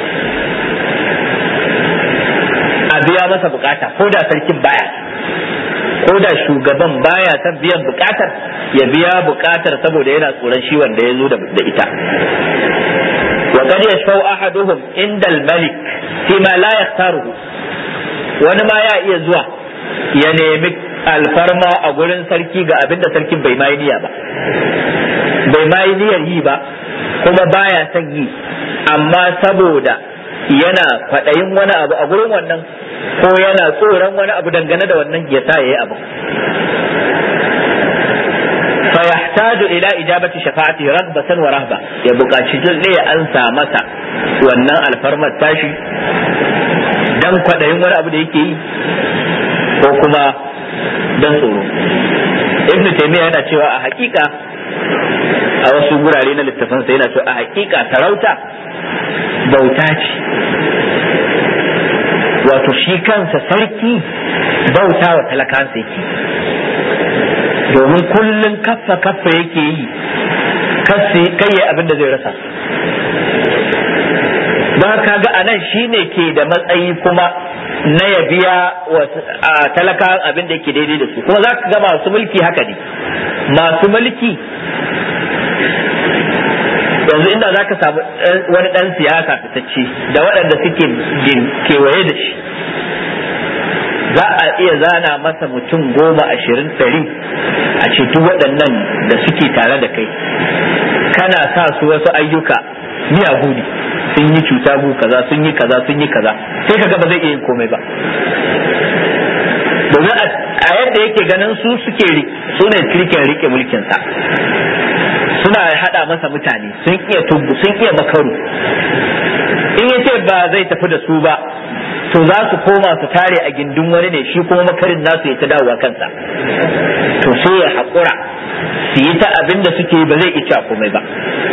a biya masa bukata ko da sarkin baya ko da shugaban baya son biyan bukatar ya biya bukatar saboda yana tsoron shi wanda ya zo da ita wa qad yashfau ahaduhum inda al-malik fi ma la yaktaruhu wani ma ya iya zuwa ya nemi alfarma a gurin sarki ga abin da sarkin bai mai niyya ba bai mai niyyar yi ba kuma baya son yi amma saboda yana kwaɗayin wani abu a gurin wannan ko yana tsoron wani abu dangane da wannan ya sa yayi abu فيحتاج إلى إجابة شفاعته رغبة ورهبة يبقى شجل لي أنسى مسا wannan alfarmar tashi dan kwaɗayin wani abu da yake yi ko kuma dan tsoro ibn taymiya yana cewa a hakika a wasu gurare na littafansa yana cewa a hakika sarauta bauta ce wato shi kansa sarki bauta wa talakansa yake domin kullum kaffa kaffa yake yi kai ya abin da zai rasa don ka ga anan shine ke da matsayi kuma na ya biya wa talaka abin da yake daidai da su kuma za ka ga masu mulki haka ne masu mulki yanzu inda za ka samu wani ɗan siyasa fitacce da waɗanda suke kewaye da shi za a iya zana masa mutum goma ashirin ɗari a ce duk waɗannan da suke tare da kai kana sa su wasu ayyuka miyagu ne sun yi cuta gu kaza sun yi kaza sun yi kaza sai kaga ba zai iya yin komai ba domin a yadda yake ganin su suke su ne kirkin rike mulkinsa suna hada masa mutane sun iya tubu sun iya makaru in ya ce ba zai tafi da su ba to za su koma su tare a gindin wani ne shi kuma makarin nasu ya ta dawowa kansa to sai ya haƙura su yi ta abin da suke ba zai iya komai ba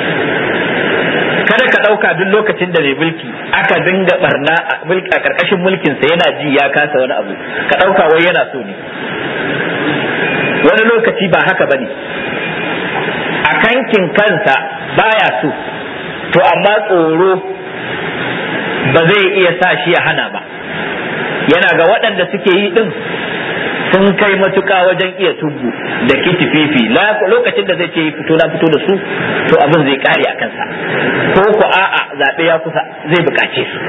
kada ka ɗauka duk lokacin da mai mulki aka dinga barna a ƙarƙashin mulkinsa yana ji ya kasa wani abu ka ɗauka wai yana so ne wani lokaci ba haka ba ne a kankin kansa baya so to amma tsoro ba zai iya sa shi ya hana ba yana ga waɗanda suke yi ɗin sun kai matuƙa wajen iya tubu da kitififi lokacin da zai ce fito na fito da su to abin zai kare a kansa ko ku a'a zaɓe ya kusa zai buƙace su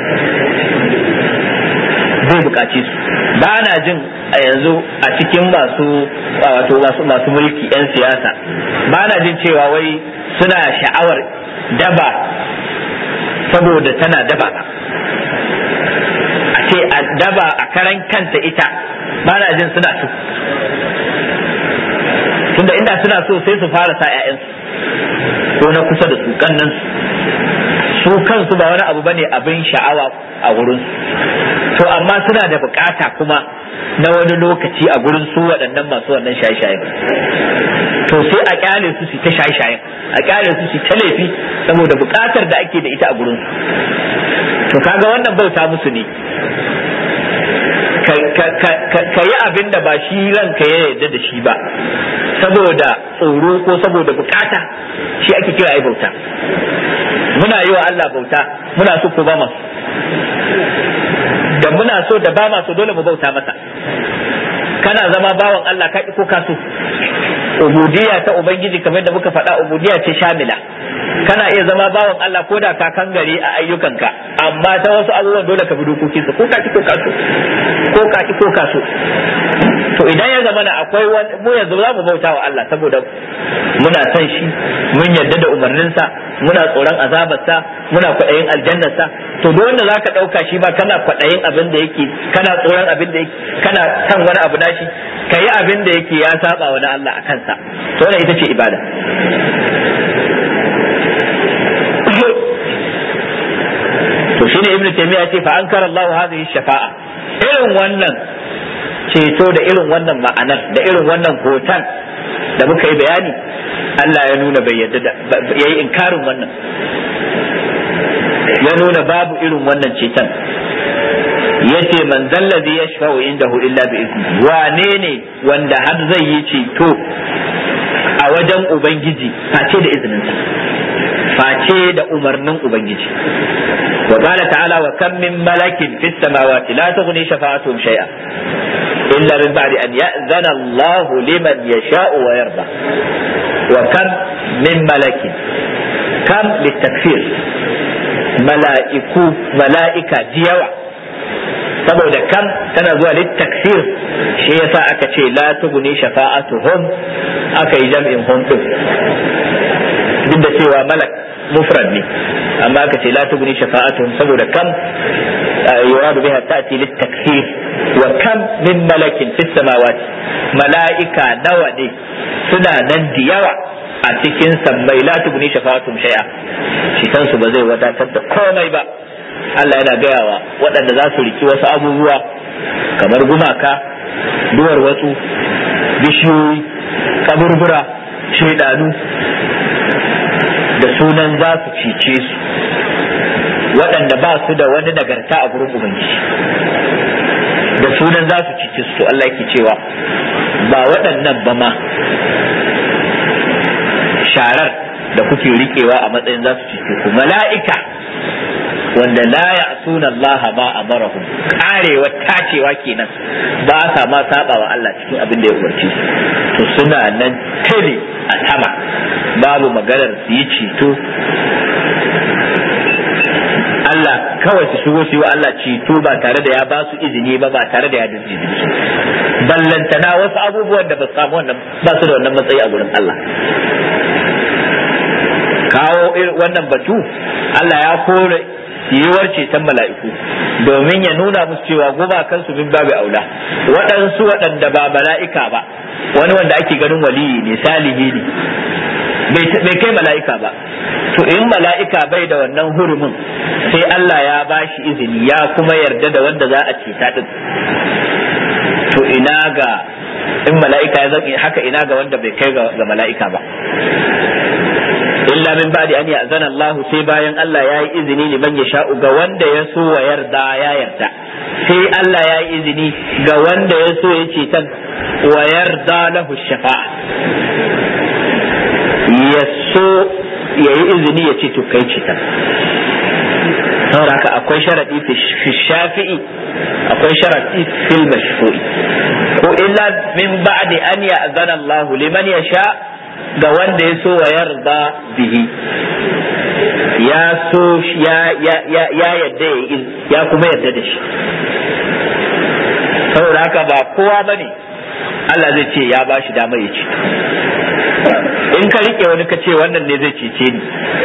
zai buƙace su ba na jin a yanzu a cikin masu wato masu masu mulki 'yan siyasa ba na jin cewa wai suna sha'awar daba saboda tana daba a ce a daba a karan kanta ita ba na jin suna so tunda inda suna so sai su fara sa 'ya'yansu ko na kusa da su kannan su kansu ba wani abu bane abin sha'awa a wurin to amma suna da bukata kuma na wani lokaci a gurin su waɗannan masu wannan shaye-shaye to sai a kyale su su ta shaye-shaye a kyale su su ta laifi saboda bukatar da ake da ita a gurin to kaga wannan bauta musu ne ka yi abin da ba shi ranka ya yarda da shi ba saboda tsoro ko saboda bukata shi ake kira ai bauta muna yi wa Allah bauta muna so ko ba masu da muna so da ba masu dole mu bauta masa kana zama bawan Allah ka ko ka so ubudiyya ta ubangiji kamar da muka faɗa ubudiyya ce shamila kana iya zama bawan Allah ko da ka kangare a ayyukanka amma ta wasu abubuwan dole ka bi dokokinsa ko ka ki ko kaso ko ka ki ko kaso to idan ya zama na akwai wani mu yanzu za mu bauta wa Allah saboda muna son shi mun yarda da umarninsa muna tsoron azabarsa muna kwaɗayin aljannarsa to duk wanda zaka ɗauka shi ba kana kwaɗayin abin da yake kana tsoron abin da yake kana son wani abu nashi ka yi abin da yake ya saba wani Allah a kansa to wannan ita ce ibada to shine ibnu taymiya ce fa ankara Allah hadhihi shafa'a irin wannan ceto da irin wannan ma'anar da irin wannan hoton da muka yi bayani Allah ya nuna bai yadda da yayi inkarin wannan ya nuna babu irin wannan ceton yace man zallazi yashfa'u indahu illa bi izni wane ne wanda har zai yi ceto a wajen ubangiji face da izininsa face da umarnin ubangiji wa qala ta'ala wa kam min malakin fis samawati la tughni shafa'atuhum shay'a illa min ba'di an ya'zana Allah liman yasha'u wa yarda wa kam min malakin kam litakfir mala'iku mala'ika diyawa saboda kam tana zuwa littaksir shi yasa aka ce la tuguni shafa'atuhum aka yi jam'in hum din duk da cewa malak mufrad ne amma aka ce la tuguni shafa'atuhum saboda kam yuradu biha ta'ti littaksir wa kam min malakin fis samawati mala'ika nawa ne suna nan da yawa a cikin sammai la tuguni shafa'atuhum shay'a shi kansu ba zai wadatar da komai ba Allah yana gayawa waɗanda za su riki wasu abubuwa kamar gumaka duwar wasu bishiyoyi kaburbura shaidanu da sunan za su cice su waɗanda ba su da wani nagarta a gurin ubangiji da sunan za su cice su Allah yake cewa ba waɗannan ba ma sharar da kuke rikewa a matsayin za su cice ku mala'ika wanda la ya'suna Allah ma amarahum karewa tacewa kenan ba sa ma saba wa Allah cikin abin da ya umarci to suna nan tare a sama babu maganar su yi ceto Allah kawai su shigo su yi wa Allah ceto ba tare da ya ba su izini ba ba tare da ya dinji su ballantana wasu abubuwan da ba su samu wannan ba su da wannan matsayi a gurin Allah kawo wannan batu Allah ya kore yiwuwar ceton mala'iku domin ya nuna musu cewa gumakan su min babu aula waɗansu waɗanda ba mala'ika ba wani wanda ake ganin waliyi ne salihi ne bai kai mala'ika ba to in mala'ika bai da wannan hurumin sai Allah ya ba shi izini ya kuma yarda da wanda za a ceta din to ina ga in mala'ika ya zan haka ina ga wanda bai kai ga mala'ika ba illa min ba'di an ya'zana Allah sai bayan Allah ya yi izini liman ya sha'u ga wanda ya so wa yarda ya yarda sai Allah ya yi izini ga wanda ya so ya ce tan wa yarda lahu shafa'a ya so ya yi izini ya ce to kai ce tan saboda haka akwai sharadi fi shafi'i akwai sharadi fil mashfu'i ko illa min ba'di an ya'zana Allah liman ya sha' ga wanda ya so wa yarda bihi ya so ya ya ya yadda ya ya kuma yarda da shi saboda haka ba kowa bane Allah zai ce ya ba shi dama ya ce in ka rike wani ka ce wannan ne zai cece ni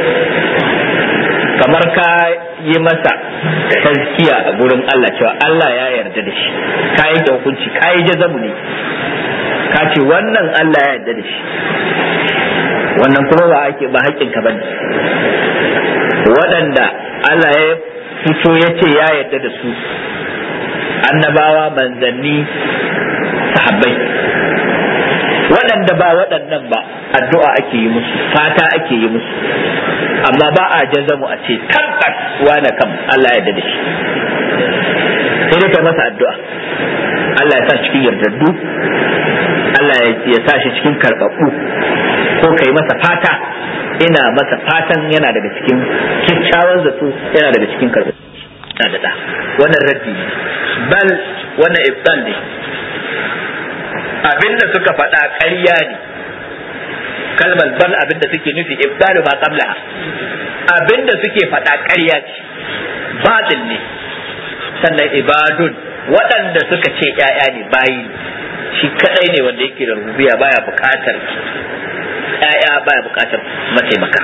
kamar ka yi masa tazkiya a gurin Allah cewa Allah ya yarda da shi ka yanke hukunci ka yi jazamu ne ka ce wannan Allah ya yarda da shi wannan kuma ba ake ba haƙƙinka bane waɗanda Allah ya fito ya ce ya yarda da su annabawa manzanni sahabbai waɗanda ba waɗannan ba addu'a ake yi musu fata ake yi musu amma ba a jazamu a ce tabbas wane kam Allah ya yarda da shi sai dai kai masa addu'a Allah ya sa cikin yardaddu Allah ya sa shi cikin karɓaɓɓu ko kai masa fata ina masa fatan yana daga cikin kyakkyawan zato yana daga cikin karɓaɓɓu na da wannan raddi ne bal wannan ifsal ne abinda suka faɗa ƙarya ne kalmar bal abinda suke nufi ibdalu ma qablaha abinda suke faɗa ƙarya ce batil ne sannan ibadun waɗanda suka ce ƴaƴa ne bayi shi kadai ne wanda yake da rubiya baya buƙatar ƴaƴa baya buƙatar mataimaka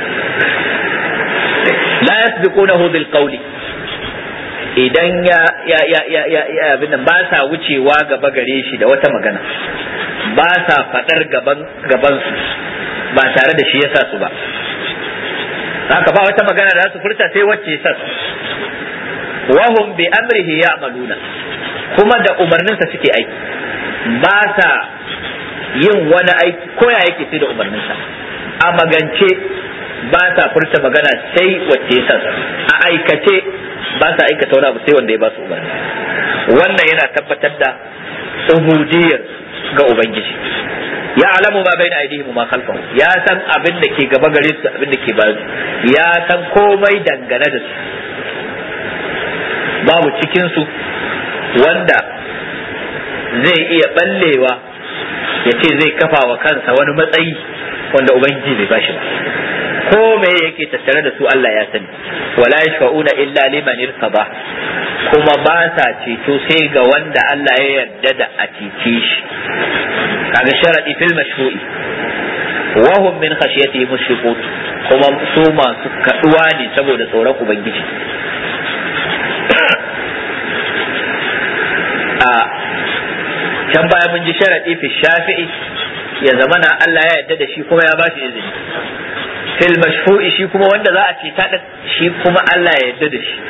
la yasbiqunahu bil qawli idan ya ya ya ya ya ya abin nan ba sa wucewa gaba gare shi da wata magana ba sa fadar gaban gaban su ba tare da shi yasa su ba haka ba wata magana da su furta sai wacce yasa su wahum bi amrihi ya'maluna kuma da umarninsa suke aiki ba sa yin wani aiki ko ya yake sai da umarninsa a magance ba sa furta magana sai wacce yasa su a aikace ba sa aikata wani abu sai wanda ya ba su umarni wannan yana tabbatar da ubudiyar ga ubangiji ya alamu ma bai da aidihim ma khalfahu ya san abin da ke gaba gare su abin da ke bayan ya san komai dangane da su babu cikin su wanda zai iya ballewa ya ce zai kafa wa kansa wani matsayi wanda ubangiji bai bashi ba ko me yake tattare da su Allah ya sani wala yashfa'una illa liman irtaba kuma ba sa ceto sai ga wanda Allah ya yarda da a cece shi kaga sharadi fil mashru'i wa hum min khashyatihi mushriqun kuma su masu kaduwa ne saboda tsoron ubangiji a can baya mun ji sharadi fi shafi'i ya zamana Allah ya yarda da shi kuma ya ba shi izini fil mashfu'i shi kuma wanda za a ce ta shi kuma Allah ya yarda da shi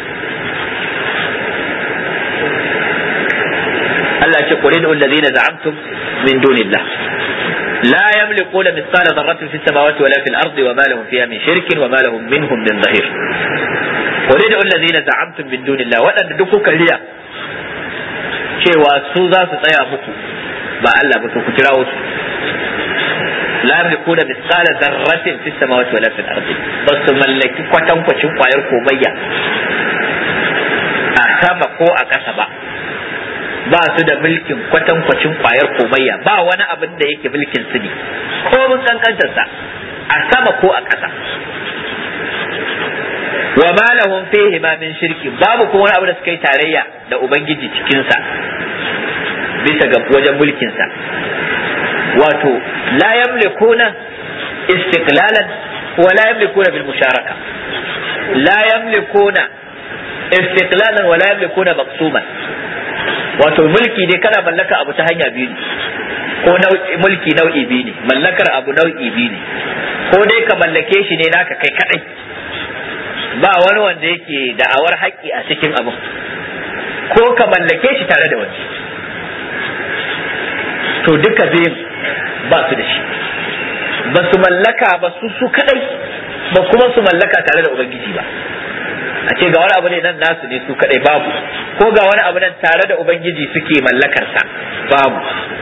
Allah ce qul inna allazina za'amtum min dunillah لا يملكون مثقال ذرة في السماوات ولا في الأرض وما لهم فيها من شرك وما لهم منهم من ظهير قل ادعوا الذين زعمتم من دون الله وأن دكوك ليا cewa su za su tsaya muku ba Allah ba to ku kirawo su la yamlikuna mithqala dharratin fis samawati wala fil ardi bas su mallaki kwatankwacin kwayar komayya a sama ko a ƙasa ba ba su da mulkin kwatankwacin kwayar komayya ba wani abin da yake mulkin su ne ko mun kankantar sa a sama ko a ƙasa wa ma lahum fihi ma min shirki babu kuma wani abu da suka yi tarayya da ubangiji cikin sa bisa ga wajen mulkin sa wato la yamlikuna istiqlalan wa la yamlikuna bil musharaka la yamlikuna istiqlalan wa la yamlikuna maqsuman wato mulki ne kana mallaka abu ta hanya biyu ne ko mulki nau'i biyu ne mallakar abu nau'i biyu ne ko dai ka mallake shi ne naka kai kadai ba wani wanda yake da'awar haƙƙi a cikin abu ko ka mallake shi tare da wani to duka biyun ba su da shi ba su mallaka ba su su kadai ba kuma su mallaka tare da ubangiji ba a ce ga wani abu ne nan nasu ne su kadai babu ko ga wani abu nan tare da ubangiji suke mallakarsa babu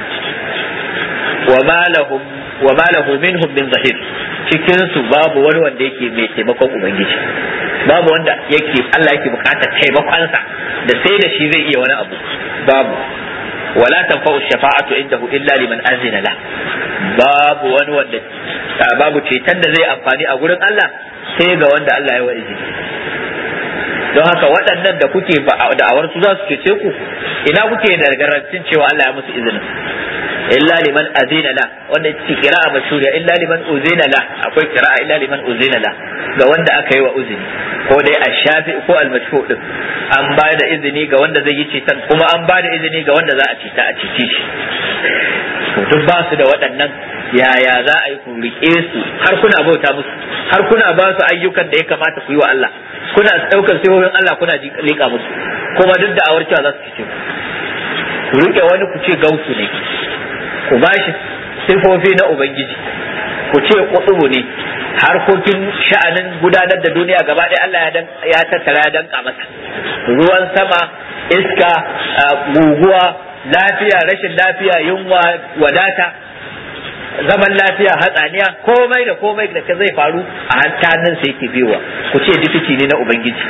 wa ma lahum wa ma lahu minhum min zahir cikin su babu wani wanda yake mai taimakon ubangiji babu wanda yake Allah yake bukatar taimakonsa da sai da shi zai iya wani abu babu wala tanfa'u shafa'atu indahu illa liman azina la babu wani wanda babu ceton da zai amfani a gurin Allah sai ga wanda Allah ya wa izini don haka waɗannan da kuke da'awar su za su cece ku ina kuke da garantin cewa Allah ya musu izinin illa liman azina la wanda ce kira'a mashhuriya illa liman uzina la akwai kira'a illa liman uzina la ga wanda aka yi wa uzini ko dai ash-shafi ko al-mashfu din an ba da izini ga wanda zai yi cetan kuma an ba da izini ga wanda za a ceta a cece shi duk ba su da waɗannan yaya za a yi ku riƙe su har kuna bauta musu har kuna ba su ayyukan da ya kamata ku yi wa Allah kuna ɗaukar sihohin Allah kuna liƙa musu kuma duk da awar cewa za su cece ku riƙe wani ku ce gausu ne ku ba shi sifofi na ubangiji ku ce kutubu ne harkokin sha'anin gudanar da duniya gaba ɗaya Allah ya tattara ya danka masa ruwan sama iska guguwa lafiya rashin lafiya yunwa wadata zaman lafiya hatsaniya komai da komai da ka zai faru a hantanin sa yake biyowa ku ce difiti ne na ubangiji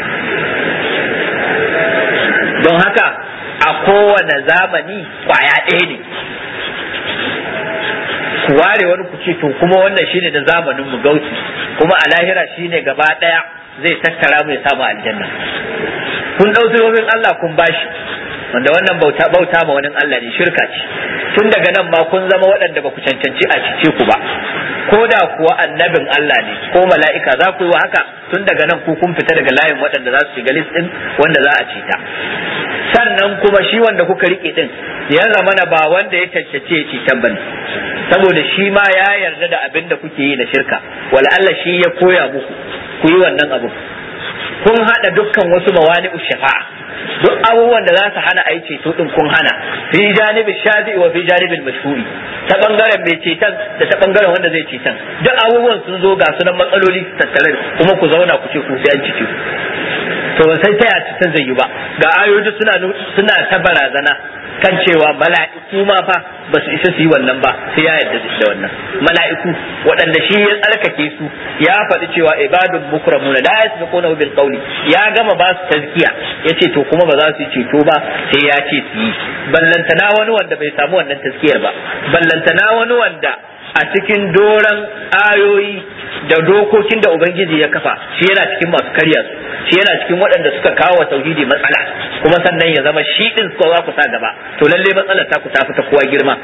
don haka a kowane zamani kwaya ɗaya ne ku ware wani ku ce to kuma wannan shine da zamanin mu gauci kuma a lahira shine gaba daya zai tattara mu ya samu aljanna kun dau sirrin Allah kun bashi wanda wannan bauta bauta ma wani Allah ne shirka ce tun daga nan ma kun zama waɗanda ba ku cancanci a cice ku ba ko da kuwa annabin Allah ne ko mala'ika za ku yi wa haka tun daga nan ku kun fita daga layin waɗanda za su shiga list din wanda za a cita sannan kuma shi wanda kuka rike din ya zamana ba wanda ya cancace ya citan bane saboda shi ma ya yarda da abin da kuke yi na shirka wala Allah shi ya koya muku ku yi wannan abu kun hada dukkan wasu mawani'u shafa'a duk abubuwan da za su hana a yi ceto din kun hana fi janibin shafi'i wa fi janibin mashhuri ta bangaren mai ceton da ta bangaren wanda zai ceton duk abubuwan sun zo ga sunan matsaloli tattare kuma ku zauna ku ce ku sai an cike to ban sai ta ya ceton zai yi ba ga ayoyi suna suna ta barazana kan cewa mala'iku ma fa ba su isa su yi wannan ba sai ya yarda da wannan mala'iku waɗanda shi ya tsarkake su ya faɗi cewa ibadun mukramuna la yasbiquna bil qawli ya gama ba su tazkiya yace to kuma ba za su yi ceto ba sai ya ce su yi ballantana wani wanda bai samu wannan tazkiyar ba ballantana wani wanda a cikin doran ayoyi da dokokin da ubangiji ya kafa shi yana cikin masu karya su shi yana cikin waɗanda suka kawo wa tauhidi matsala kuma sannan ya zama shi din suka za ku sa gaba to lalle matsalar ta ku ta fita kowa girma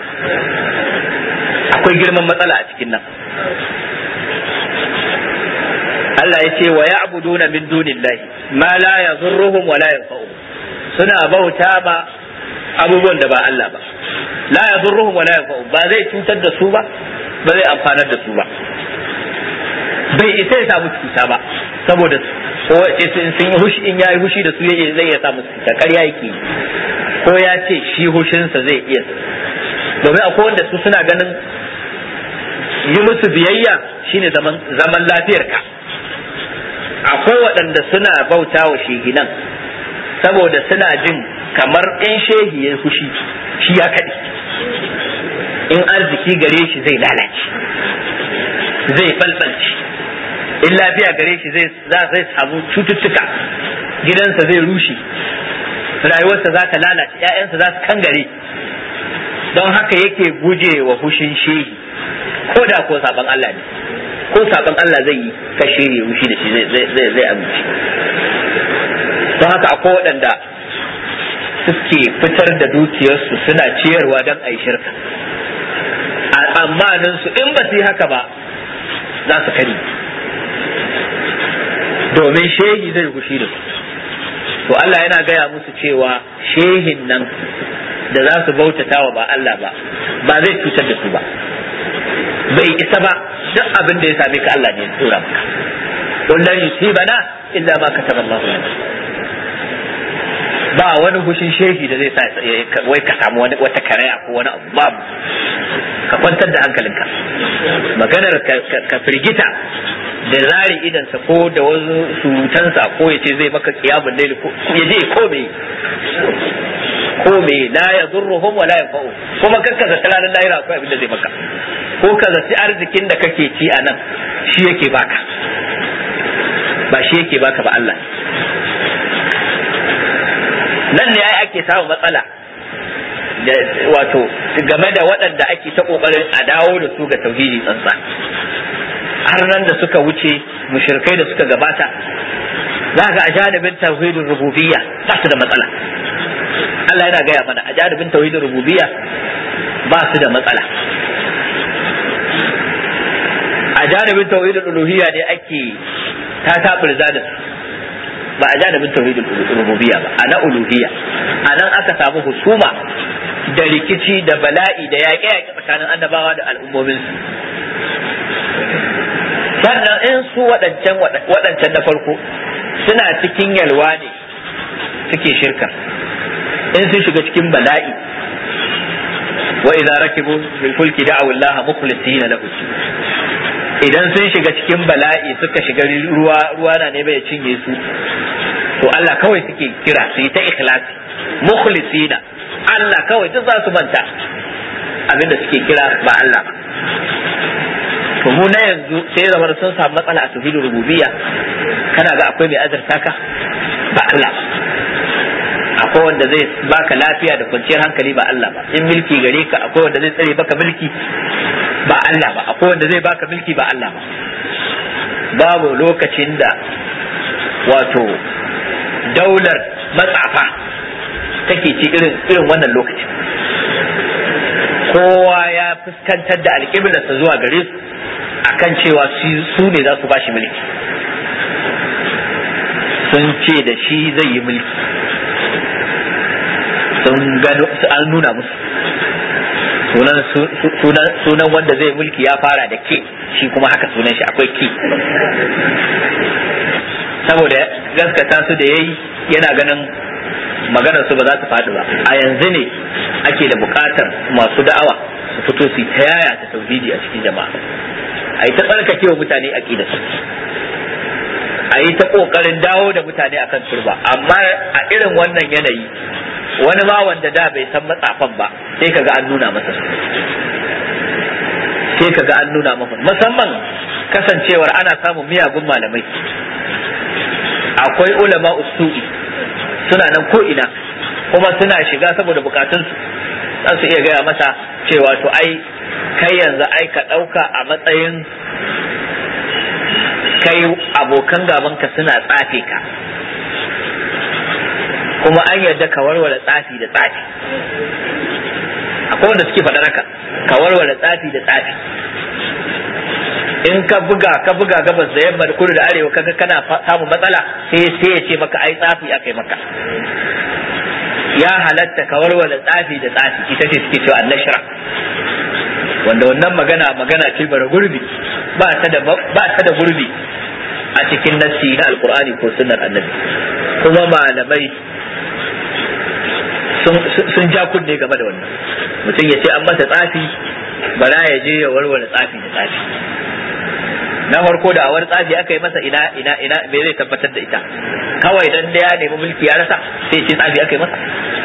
akwai girman matsala a cikin nan Allah ya ce wa ya'buduna min dunillahi ma la yadhurruhum wa la yanfa'uhum suna bauta ba abubuwan da ba Allah ba la yadhurruhum wa la yanfa'uhum ba zai cutar da su ba ba zai amfanar da su ba bai isa ya samu cuta ba saboda ko ce in sun yi hushi in yayi hushi da su zai iya samu cuta ƙarya yake ko ya ce shi hushinsa zai iya domin akwai wanda su suna ganin yi musu biyayya shine zaman zaman lafiyarka akwai waɗanda suna bauta wa shehinan saboda suna jin kamar in shehi ya fushi shi ya kaɗe in arziki gare shi zai lalace zai falfalce in lafiya gare shi zai zai samu cututtuka gidansa zai rushe rayuwarsa za ta lalace ‘ya'yansa za su kangare don haka yake guje wa fushin shehi ko da ko saban Allah ne ko saban Allah zai yi ka shehi fushi da shi zai zai amince don haka akwai waɗanda suke fitar da dukiyarsu suna ciyarwa don a yi shirka a tsammanin su in ba su yi haka ba za su kari domin shehi zai gushi da su to Allah yana gaya musu cewa shehin nan da za su bautata wa ba Allah ba ba zai cutar da su ba bai isa ba duk abin da ya same ka Allah ne ya tsora maka kullum yusibana illa ma kataba Allah lana ba wani hushin shehi da zai sa wai ka samu wani wata karaya ko wani abu babu ka kwantar da hankalinka maganar ka firgita da zari idansa ko da wasu surutansa ko ya ce zai maka kiyamun laili ko ya je ko me ko me la yadurruhum wa la yanfa'u kuma kakka zata ranar lahira akwai abin da zai maka ko ka zaci arzikin da kake ci a nan shi yake baka ba shi yake baka ba Allah nan ne ai ake samun matsala wato game da waɗanda ake ta ƙoƙarin a dawo da su ga tauhidi tsantsa har nan da suka wuce mushrikai da suka gabata za ga a janibin tauhidin rububiyya ba su da matsala Allah yana gaya mana a janibin tauhidin rububiyya ba su da matsala a janibin tauhidin uluhiyya ne ake ta taɓurza da su ba a janibin tauhidin rububiyya ba a na uluhiyya a nan aka samu husuma da rikici da bala'i da yaƙe-yaƙe tsakanin annabawa da al'ummominsu sannan in su waɗancan waɗancan na farko suna cikin yalwa ne suke shirka in sun shiga cikin bala'i wa idza rakibu bil fulki da'u Allah mukhlisina lahu idan sun shiga cikin bala'i suka shiga ruwa ruwa na ne bai cinye su to Allah kawai suke kira su yi ta ikhlasi mukhlisina Allah kawai duk za su manta abinda suke kira ba Allah ba to mu na yanzu sai zama sun samu matsala a tauhidin rububiyya kana ga akwai mai azurta ka ba Allah ba akwai wanda zai baka lafiya da kwanciyar hankali ba Allah ba in milki gare ka akwai wanda zai tsare baka milki ba Allah ba akwai wanda zai baka mulki ba Allah ba babu lokacin da wato daular matsafa take ci irin irin wannan lokacin kowa ya fuskantar da alƙiblarsa zuwa gare su akan cewa su ne za su ba shi mulki sun ce da shi zai yi mulki sun gano an nuna musu sunan wanda zai mulki ya fara da ke shi kuma haka sunan shi akwai ki saboda gaskata su da yayi yana ganin maganar su ba za su faɗi ba a yanzu ne ake da buƙatar masu da'awa su fito su ta yaya ta tauhidi a cikin jama'a a yi ta tsarkake wa mutane aqida su a yi ta ƙoƙarin dawo da mutane akan turba amma a irin wannan yanayi wani ma wanda da bai san matsafan ba sai kaga an nuna masa sai kaga an nuna masa musamman kasancewar ana samun miyagun malamai akwai ulama usu'i suna nan ko ina kuma suna shiga saboda bukatunsu za su iya gaya masa cewa to ai kai yanzu ai ka ɗauka a matsayin kai abokan gabanka suna tsafe ka kuma an yarda ka warware tsafi da tsafi akwai wanda suke faɗa haka ka warware tsafi da tsafi in ka buga ka buga gabas da yamma da kudu da arewa kaga kana samun matsala sai sai ya ce maka ai tsafi akai maka ya halatta ka warware tsafi da tsafi ita ce suke cewa annashra wanda wannan magana magana ce bara gurbi ba ta da ba ta da gurbi a cikin nassi na alqur'ani ko sunnar annabi kuma malamai sun ja kunne game da wannan mutum ya ce an masa tsafi bara ya je ya warware tsafi da tsafi na farko da awar tsafi aka yi masa ina ina ina me zai tabbatar da ita kawai dan da ya nemi mulki ya rasa sai ce tsafi aka yi masa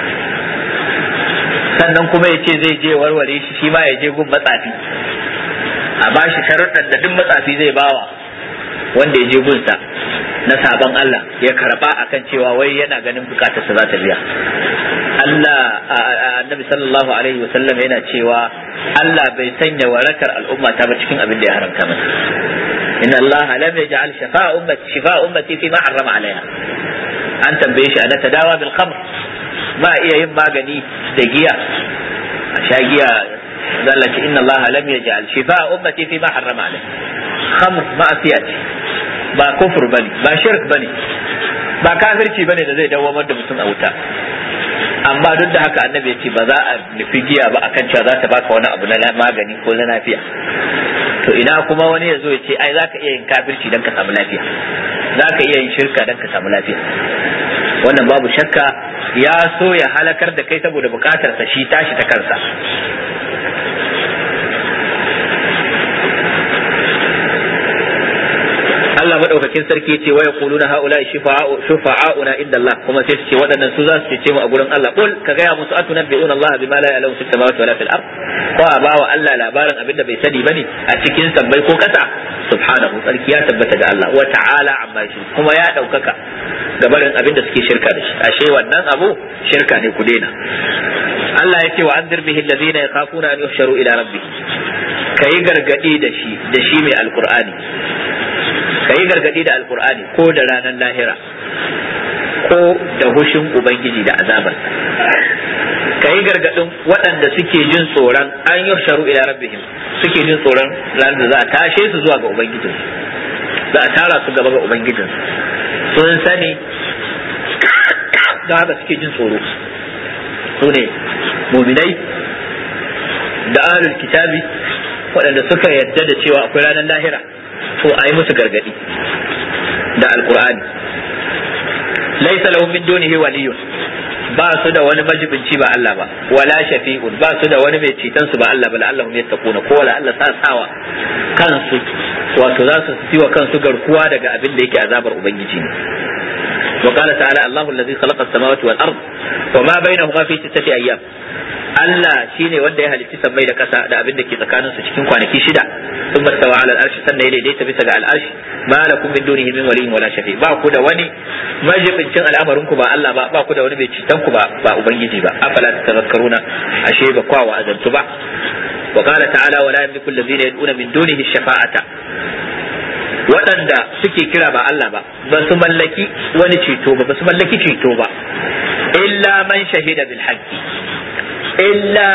sannan kuma ya ce zai je warware shi shi ma ya je gun matsafi a bashi sharuɗan da duk matsafi zai bawa wanda ya je gunsa na sabon Allah ya karba akan cewa wai yana ganin bukatarsa za ta biya Allah annabi sallallahu alaihi wa sallam yana cewa Allah bai sanya warakar al'umma ta ba cikin abin da ya haramta mata inna Allah lam yaj'al shifa'a ummati shifa'a ummati fi ma harrama alaiha an tambaye shi ana tadawa bil khamr ba iya yin magani da giya a sha giya zalla ce inna Allah lam yaj'al shifa'a ummati fi ma harrama alaiha khamr ma'asiya ce ba kufur bane ba shirk bane ba kafirci bane da zai dawamar da mutum a wuta amma duk da haka annabi ya ce ba za a nufi giya ba akan cewa za ta baka wani abu na magani ko na lafiya to ina kuma wani ya zo ya ce ai za ka iya yin kafirci don ka samu lafiya za ka iya yin shirka don ka samu lafiya wannan babu shakka ya so ya halakar da kai saboda bukatarsa shi tashi ta kansa Allah madaukakin sarki ce wa yaquluna haula shufa'auna inda Allah kuma sai su ce waɗannan su za su ce mu a gurin Allah kul ka gaya musu atunabbi'una Allah bima la ya'lamu fis samawati wala fil ard ko a bawa Allah labarin abin da bai sani bane a cikin sabbai ko kasa subhanahu sarki ya tabbata ga Allah wa ta'ala amma shi kuma ya daukaka gabarin abin da suke shirka da shi ashe wannan abu shirka ne ku daina Allah ya ce wa anzir bihi alladhina yakhafuna an yuhsharu ila rabbih kayi gargadi da shi da shi mai alqur'ani ka yi gargadi da alkur'ani ko da ranar lahira ko da hushin ubangiji da azabar ka yi gargadin waɗanda suke jin tsoron an yi sharu ila rabbihim suke jin tsoron ranar da za a tashe su zuwa ga ubangijinsu za a tara su gaba ga ubangijinsu sun sani da haka suke jin tsoro su ne muminai da ahlul kitabi waɗanda suka yadda da cewa akwai ranar lahira to a yi musu gargadi da alkur'ani laisa lahum min dunihi waliyun ba su da wani majibinci ba Allah ba wala shafi'un ba su da wani mai ceton su ba Allah ba Allah ya takuna ko wala Allah sa sawa kansu wato za su siwa kansu garkuwa daga abin da yake azabar ubangiji ne وقال تعالى الله الذي خلق السماوات والأرض وما بينهما في ستة أيام Allah shine wanda ya halicci sammai da kasa da abin da ke tsakanin su cikin kwanaki shida sun mastawa ala al'arshi sannan ya daidaita bisa ga al'arshi ma lakum min dunihi min waliyyin wala shafi ba ku da wani majibincin al'amarin ku ba Allah ba ba ku da wani mai citan ku ba ba ubangiji ba afala tazakkaruna ashe ba kwa wa azantu ba wa qala ta'ala wa la yamliku alladhina yad'una min dunihi shafa'ata waɗanda suke kira ba Allah ba ba su mallaki wani ceto ba ba su mallaki ceto ba illa man shahida bil haqqi illa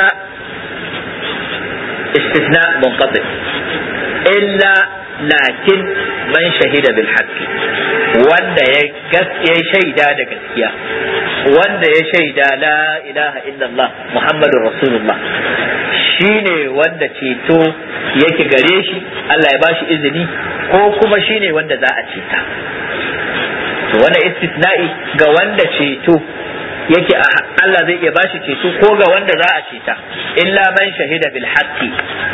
istisna munqati illa lakin man shahida bil haqqi wanda ya gaskiya shaida da gaskiya wanda ya shaida la ilaha illallah muhammadur rasulullah shine wanda ceto yake gare shi Allah ya bashi izini ko kuma shine wanda za a ceta to wannan istisna'i ga wanda ceto yake Allah zai iya bashi ceto ko ga wanda za a ceta illa man shahida bil haqqi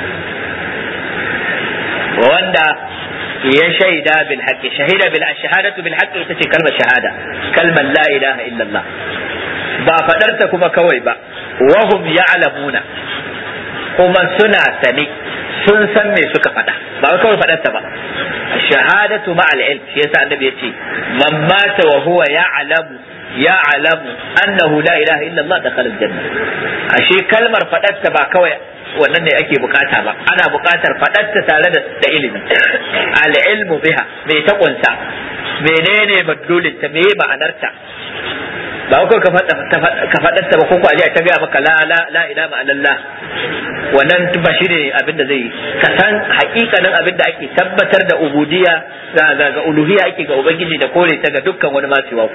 wanda ya shaida bil haqqi shahida bil shahadatu bil haqqi ita ce kalmar shahada kalmar la ilaha illallah ba fadarta kuma kawai ba wahum ya'lamuna kuma suna sani sun san me suka faɗa ba kawai faɗarta ba shahadatu ma al ilm shi yasa annabi yace man mata wa huwa ya'lamu ya'lamu annahu la ilaha illallah dakhala al janna ashe kalmar faɗarta ba kawai wannan ne ake bukata ba ana bukatar faɗarta tare da da ilimi al-ilmu biha me ta kunsa menene madlulin ta meye ma'anarta ba ko ka faɗarta ba ko ko aje ta gaya maka la la la ila ma'anallah wannan ba shi ne abin da zai ka san hakikanin abin da ake tabbatar da ubudiyya ga ga uluhiyya ake ga ubangiji da kore ta ga dukkan wani masu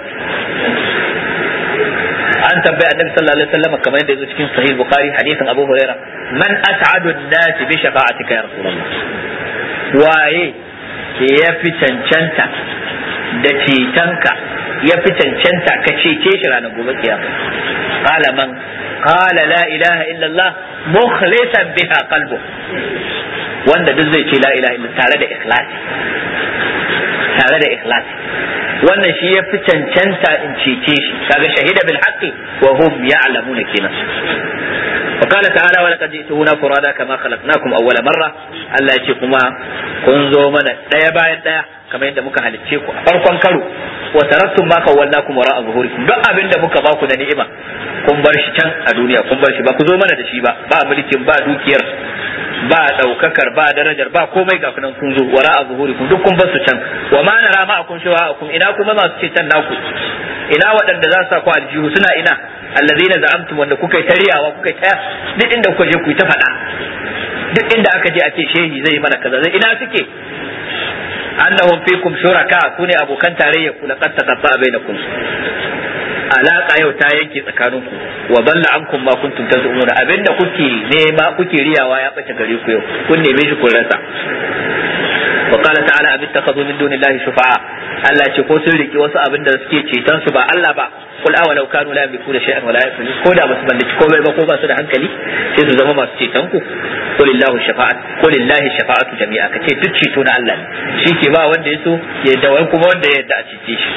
an tambayi annabi sallallahu alaihi wasallam kamar yadda yazo cikin sahih bukhari hadisin abu huraira man as'adu an-nas bi shafa'atika ya rasulullah waye ya fi cancanta da cetonka ya fi cancanta ka cece shi ranar gobe kiyama qala man qala la ilaha illa allah mukhlisan biha qalbu wanda duk zai ce la ilaha illa tare da ikhlasi tare da ikhlasi wannan shi ya fi cancanta in cece shi kaga shahida bil haqqi wa hum ya'lamuna kenan وقال تعالى ولقد جئتمونا فرادا كما خلقناكم اول مره Allah ya ce kuma kun zo mana daya bayan daya kamar yadda muka halicce ku a farkon karo wa taraktum ma kawwallakum wara zuhurikum duk abin da muka ba ku da ni'ima kun bar shi can a duniya kun bar shi ba ku zo mana da shi ba ba mulkin ba dukiyar ba daukakar ba darajar ba komai ga kunan kun zo wara a zuhurikum duk kun bar su can wa ma nara ma akun shawa akum ina kuma masu ce can naku ina waɗanda za su sa ku aljihu suna ina allazina za'amtum wanda kuka yi tariyawa kuka yi ta duk inda kuka je ku yi ta faɗa duk inda aka je a ce shehi zai yi mana kaza zai ina suke annahum fikum shuraka sune abokan tarayya ku laqad taqatta bainakum alaka yau ta yanke tsakaninku wa dalla ankum ma kuntum tazumuna abinda kuke nema kuke riyawa ya bace gare ku yau kun neme shi kun rasa wa qala ta'ala abin takhadhu min dunillahi shufa'a Allah ce ko sun riki wasu abin da suke ceton su ba Allah ba kul awa law kanu la yamlikuna shay'an wa la yafilun ko da basu mallaki komai ba ko ba su da hankali sai su zama masu ceton ku qulillahu shafa'at qulillahi shafa'atu jami'a kace duk ceto na Allah ne shi ke ba wanda ya so ya da wani kuma wanda ya yarda a cece shi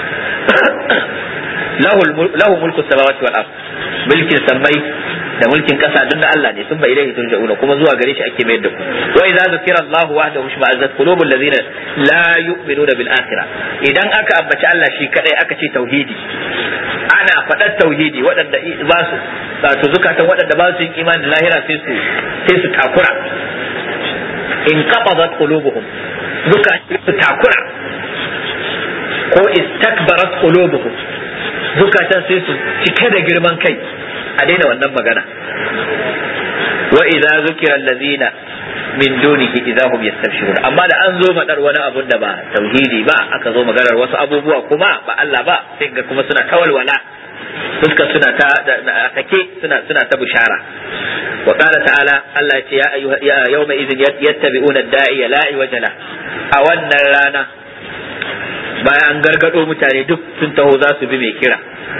lahu mulku samawati wal ard mulkin sammai da mulkin kasa duk na Allah ne sun bai ilaihi turja'una kuma zuwa gare shi ake mayar da ku wa idza zukira Allah wahdahu shma'azzat qulubul ladzina la yu'minuna bil akhirah idan aka ambaci Allah shi kadai aka ce tauhidi ana faɗar tauhidi waɗanda ba su wato zukatan waɗanda ba su yin imani da lahira sai su sai su takura in qabadat qulubuhum zukatan su takura ko istakbarat qulubuhum zukatan sai su cike da girman kai a daina wannan magana wa idza zukira allazina min dunihi idza hum yastabshirun amma da an zo madar wani abun da ba tauhidi ba aka zo maganar wasu abubuwa kuma ba Allah ba sai ga kuma suna kawalwala fuskar suna ta take suna suna ta bishara wa qala ta'ala Allah ya ce ya ayyuha ya yawma idhin yattabi'una ad-da'iya la iwajala a wannan rana bayan an gargado mutane duk sun taho za su bi mai kira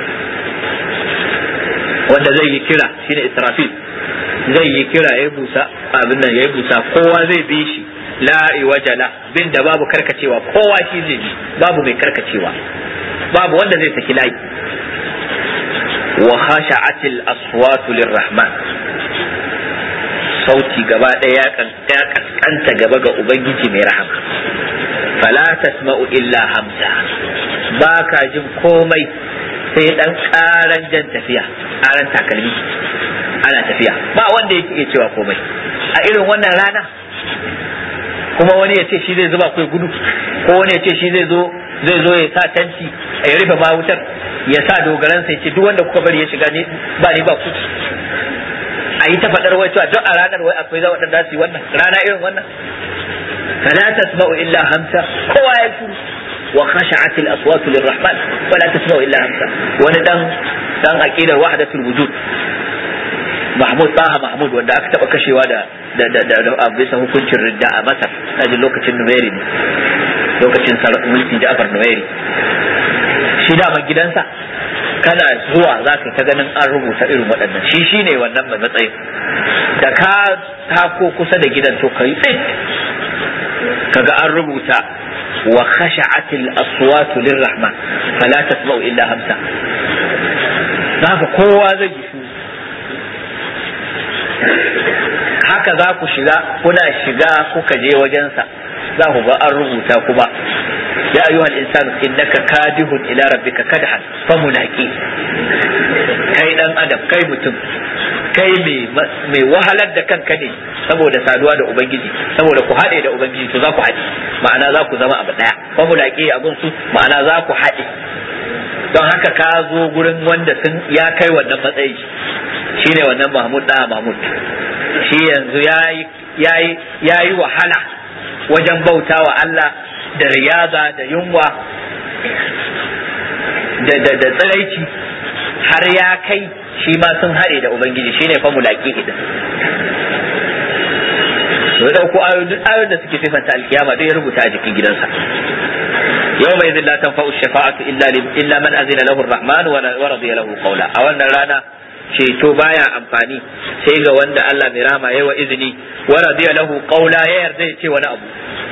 wanda zai yi kira shine israfil zai yi kira ya busa abin nan ya busa kowa zai bi shi la iwajala bin da babu karkacewa kowa shi zai bi babu mai karkacewa babu wanda zai saki layi wa khasha'atil aswatu lirrahman sauti gaba ɗaya ya kaskanta gaba ga ubangiji mai rahama fala tasma'u illa hamsa ba ka jin komai sai dan karan jan tafiya karan takalmi ana tafiya ba wanda yake iya cewa komai a irin wannan rana kuma wani ya ce shi zai zuba kai gudu ko wani ya ce shi zai zo zai zo ya sa tanti ya rufe ma wutar ya sa dogaransa ya ce duk wanda kuka bari ya shiga ne ba ni ba ku a yi ta faɗar wai cewa duk a ranar wai akwai za waɗanda su yi wannan rana irin wannan fala tasma'u illa hamsa kowa ya shuru wa khashat al aswat lirrahman fala tasma'u illa hamsa wani dan dan aqidar wahdatul wujud Mahmud Taha Mahmud wanda aka taba kashewa da da da da bisa hukuncin ridda a Masar a lokacin Nuwairi ne lokacin mulkin Ja'far Nuwairi shi da gidansa kana zuwa za ka ta ganin an rubuta irin waɗannan shi shi ne wannan mai matsayin da ka tako kusa da gidan to ka yi tsit kaga an rubuta wa khasha'atil aswatu lirrahman fala tasma'u illa hamsa haka kowa zai ji su haka za ku shiga kuna shiga kuka je wajensa za ku ga an rubuta kuma ya ayyuha al-insanu innaka kadihun ila rabbika kadhan famulaqi kai dan adam kai mutum kai mai wahalar da kanka ne saboda saduwa da ubangiji saboda ku haɗe da ubangiji to za ku haɗe ma'ana za ku zama abu ɗaya famulaqi abun su ma'ana za ku haɗe don haka ka zo gurin wanda sun ya kai wannan matsayi shine wannan mahmud da mahmud shi yanzu yayi yayi wahala wajen bauta wa Allah da riyaza da yunwa da da da tsiraici har ya kai shi ma sun haɗe da ubangiji shine fa mulaki din to da ku ayoyin da suke sifanta alkiyama dai ya rubuta a jikin gidansa yau mai zilla tanfa'u shafa'atu illa illa man azina lahu ar-rahman wa radiya lahu qawla a wannan rana ceto baya amfani sai ga wanda Allah mai rama yayi wa izini wa radiya lahu qawla ya yarda ya ce wani abu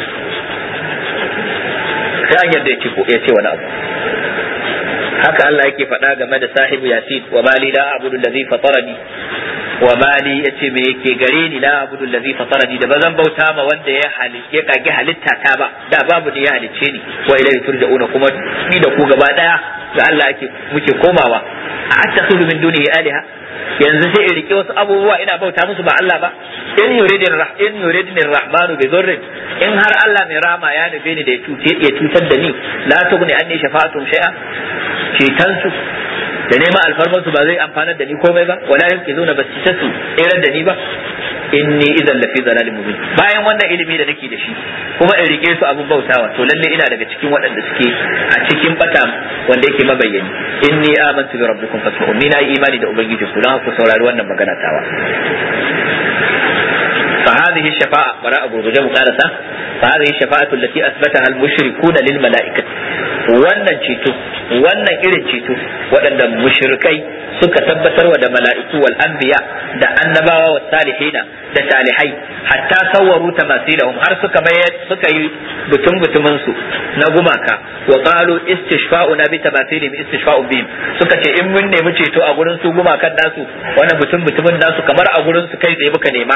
sai an yarda ya ce ko ya ce wani abu haka Allah yake faɗa game da sahibu yasin wa mali la abudu allazi fatarani wa mali yace me yake gare ni la abudu allazi fatarani da bazan bauta ma wanda ya halitta ya kage halitta ta ba da babu ni ya halicce ni wa ilayhi turja'una kuma ni da ku gaba daya ga Allah yake muke komawa a attakhidhu min dunihi alaha yanzu sai in rike wasu abubuwa ina bauta musu ba Allah ba in yuridin in yuridin rahmanu bi dhurrin in har Allah mai rama ya nufe ni da ya cutar da ni la tughni anni shafa'atum shay'a cetansu da neman alfarmansu ba zai amfanar da ni komai ba wala yanke zo na ba su tsere da ni ba inni idan lafi zalalin mubin bayan wannan ilimi da nake da shi kuma in rike su abun bautawa to lalle ina daga cikin waɗanda suke a cikin bata wanda yake mabayyani inni amantu bi rabbikum fasma'un ni na yi imani da ubangiji ku don ku saurari wannan magana tawa فهذه الشفاعة براء أبو رجاء مقارسة فهذه الشفاعة التي أثبتها المشركون للملائكة wannan ceto wannan irin ceto waɗanda mushrikai suka tabbatar wa da mala'iku wal anbiya da annabawa wa salihina da salihai hatta sawwaru tamasilahum har suka bayar suka yi butun butumin su na gumaka wa qalu istishfa'una bi tamasilihim istishfa'u bihim suka ce in mun nemi ceto a gurin su gumakan nasu wannan butun butumin nasu kamar a gurin su kai tsaye muka nema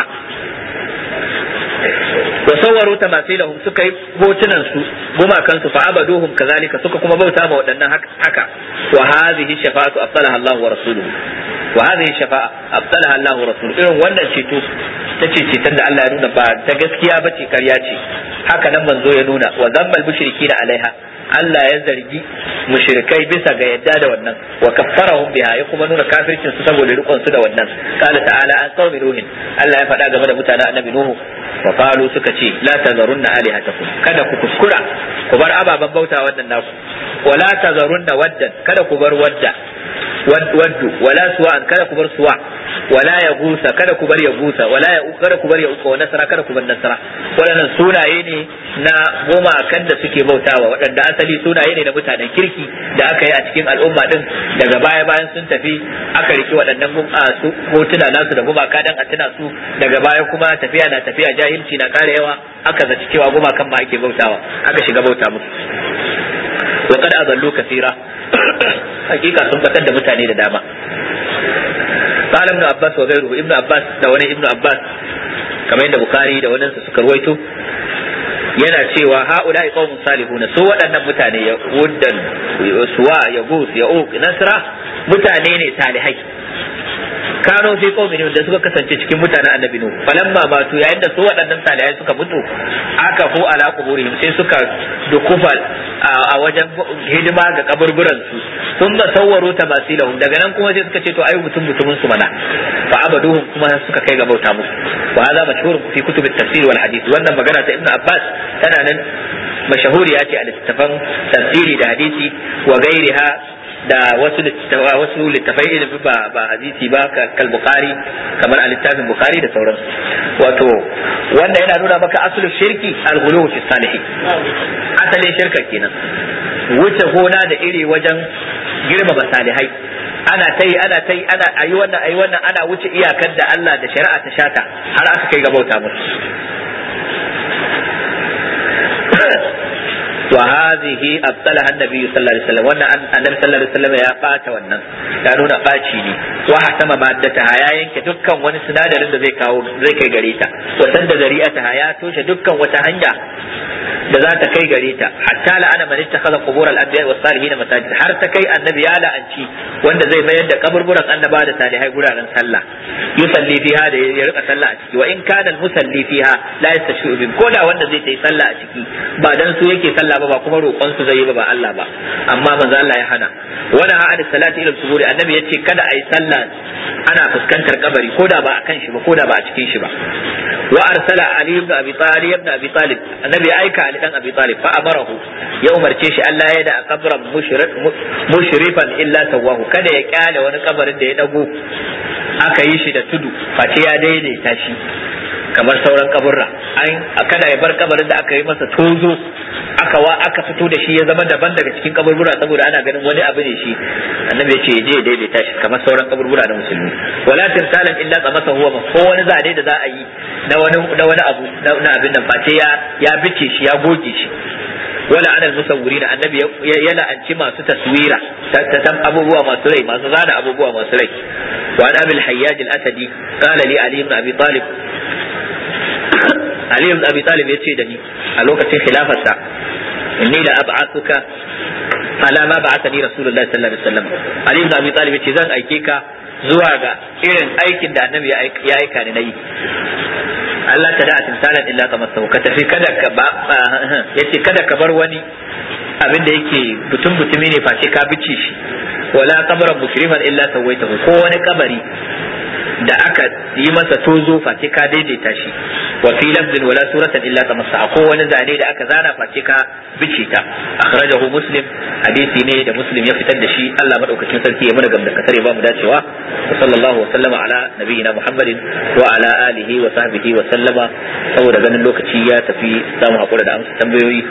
wa sawwaru tamasilahum suka yi hotunan su gumakan su fa abaduhum kazalika suka kuma bauta ma waɗannan haka wa hadhihi shafa'atu afdalaha Allah wa rasuluhu wa hadhihi shafa'a afdalaha Allah wa rasuluhu irin wannan ceto ta ce ceton da Allah ya nuna ba ta gaskiya bace karya ce haka nan manzo ya nuna wa zammal mushrikina alaiha Allah ya zargi mushrikai bisa ga yadda da wannan wa kaffarahum biha ya kuma nuna kafircin su saboda rikon su da wannan qala ta'ala an qaumi nuhin Allah ya faɗa game da mutanen annabi nuhu wa qalu suka ce la tazarunna alihatakum kada ku kuskura ku bar ababen bauta wannan naku wa la tazarunna waddan kada ku bar wadda waddu wala suwa kada ku bar suwa wala ya gusa kada ku bar ya gusa wala ya kada ku bar ya uka wa nasara kada ku bar nasara waɗannan sunaye ne na goma kan da suke bautawa waɗanda asali sunaye ne na mutanen kirki da aka yi a cikin al'umma din daga baya bayan sun tafi aka riki waɗannan su hotuna nasu da gumaka dan a tuna su daga baya kuma tafiya na tafiya jahilci na ƙara yawa aka zaci cewa gumakan ma ake bautawa aka shiga bauta musu wa kad azallu kasira hakika sun batar da mutane da dama قال ابن عباس وغيره ابن عباس da wani ibn Abbas kamar yadda Bukhari da wani suka ruwaito yana cewa haula'i qaumun salihun su waɗannan mutane ya wuddan suwa ya gus ya uq nasra mutane ne salihai kano fi qaumin da suka kasance cikin mutanen annabi nuh falamma matu yayin da su waɗannan salihai suka mutu aka fu ala quburihim sai suka dukufa a wajen hidima ga kaburburan su sun ba sawwaro tamasilahum daga nan kuma sai suka ce to ayi mutum mutumin su mana fa abaduhum kuma suka kai ga bauta musu wa hadha mashhur fi kutub at-tafsir wal hadith wannan magana ta ibnu abbas tana nan mashahuriya ce a littattafan tafsiri da hadisi wa gairiha da wasu wasu littafai ilimi ba ba hadisi ba kal bukhari kamar a littafin bukhari da sauransu wato wanda yana nuna maka asulul shirki al-ghulu fi salihin asalin shirka kenan wuce gona da iri wajen girmama salihai ana ta yi ana ta yi ana ayi wannan ayi wannan ana wuce iyakar da Allah da shari'a ta shata har aka kai ga bauta musu وهذه أبطلها النبي صلى الله عليه وسلم وأن النبي صلى الله عليه وسلم يا بات wannan ya nuna ɓaci ne wa hatama maddataha ya yanke dukkan wani sinadarin da zai kawo zai kai gare ta wa sanda zari'ataha ya toshe dukkan wata hanya da za ta kai gare ta hatta la'ana man ittakhadha qubur al-anbiya was salihin masajid har ta kai annabi ya la'anci wanda zai mayar da kaburburan annaba da salihai guraren sallah yusalli fiha da ya rika sallah a ciki wa in kana al-musalli fiha la yastashi'u bi koda wanda zai yi sallah a ciki ba dan su yake sallah ba ba kuma roƙon su zai yi ba ba Allah ba amma manzo Allah ya hana wala ha'ad salati ila suburi annabi yace kada ayi sallah ana fuskantar kabari koda ba akan shi ba koda ba a cikin shi ba wa arsala ali ibn abi talib ibn abi talib annabi ya aika ali dan abi talib fa amarahu ya umarce shi Allah ya da kabran mushrifan illa sawahu kada ya kyale wani kabarin da ya dago aka yi shi da tudu face ya daidaita shi kamar sauran kaburra an kada ya bar kabarin da aka yi masa tozo aka wa aka fito da shi ya zama daban daga cikin kaburbura saboda ana ganin wani abu ne shi annabi ya ce je ya daidaita shi kamar sauran kaburbura na musulmi wala tirsalan illa tsamasa huwa ma ko wani zane da za a yi na wani na wani abu na abin nan face ya ya bice shi ya goge shi wala anal musawwirin annabi ya la'anci masu taswira ta tan abubuwa masu rai masu zana abubuwa masu rai wa an abil hayyaj al-asadi qala li ali ibn abi talib Ali ibn Abi Talib ya ce da ni a lokacin khilafarsa inni la ab'athuka ala ma ba'athani Rasulullahi sallallahu alaihi wasallam Ali ibn Abi Talib ya ce zan aike ka zuwa ga irin aikin da Annabi ya aika ni nayi Allah ta da timsalan illa ka masau ka tafi kada ka ba yace kada ka bar wani abin da yake butun butumi ne face ka bice shi wala qabran mushriman illa sawaitahu ko wani kabari da aka yi masa tozo face ka daidaita shi wa fi lafzin wala suratan illa tamassa ko wani zane da aka zana face ka bice ta akhrajahu muslim hadisi ne da muslim ya fitar da shi Allah madaukakin sarki ya mana gamda kasare ba mu dacewa wa sallallahu wa sallama ala nabiyyina muhammadin wa ala alihi wa sahbihi wa sallama saboda ganin lokaci ya tafi zamu hakura da amsa tambayoyi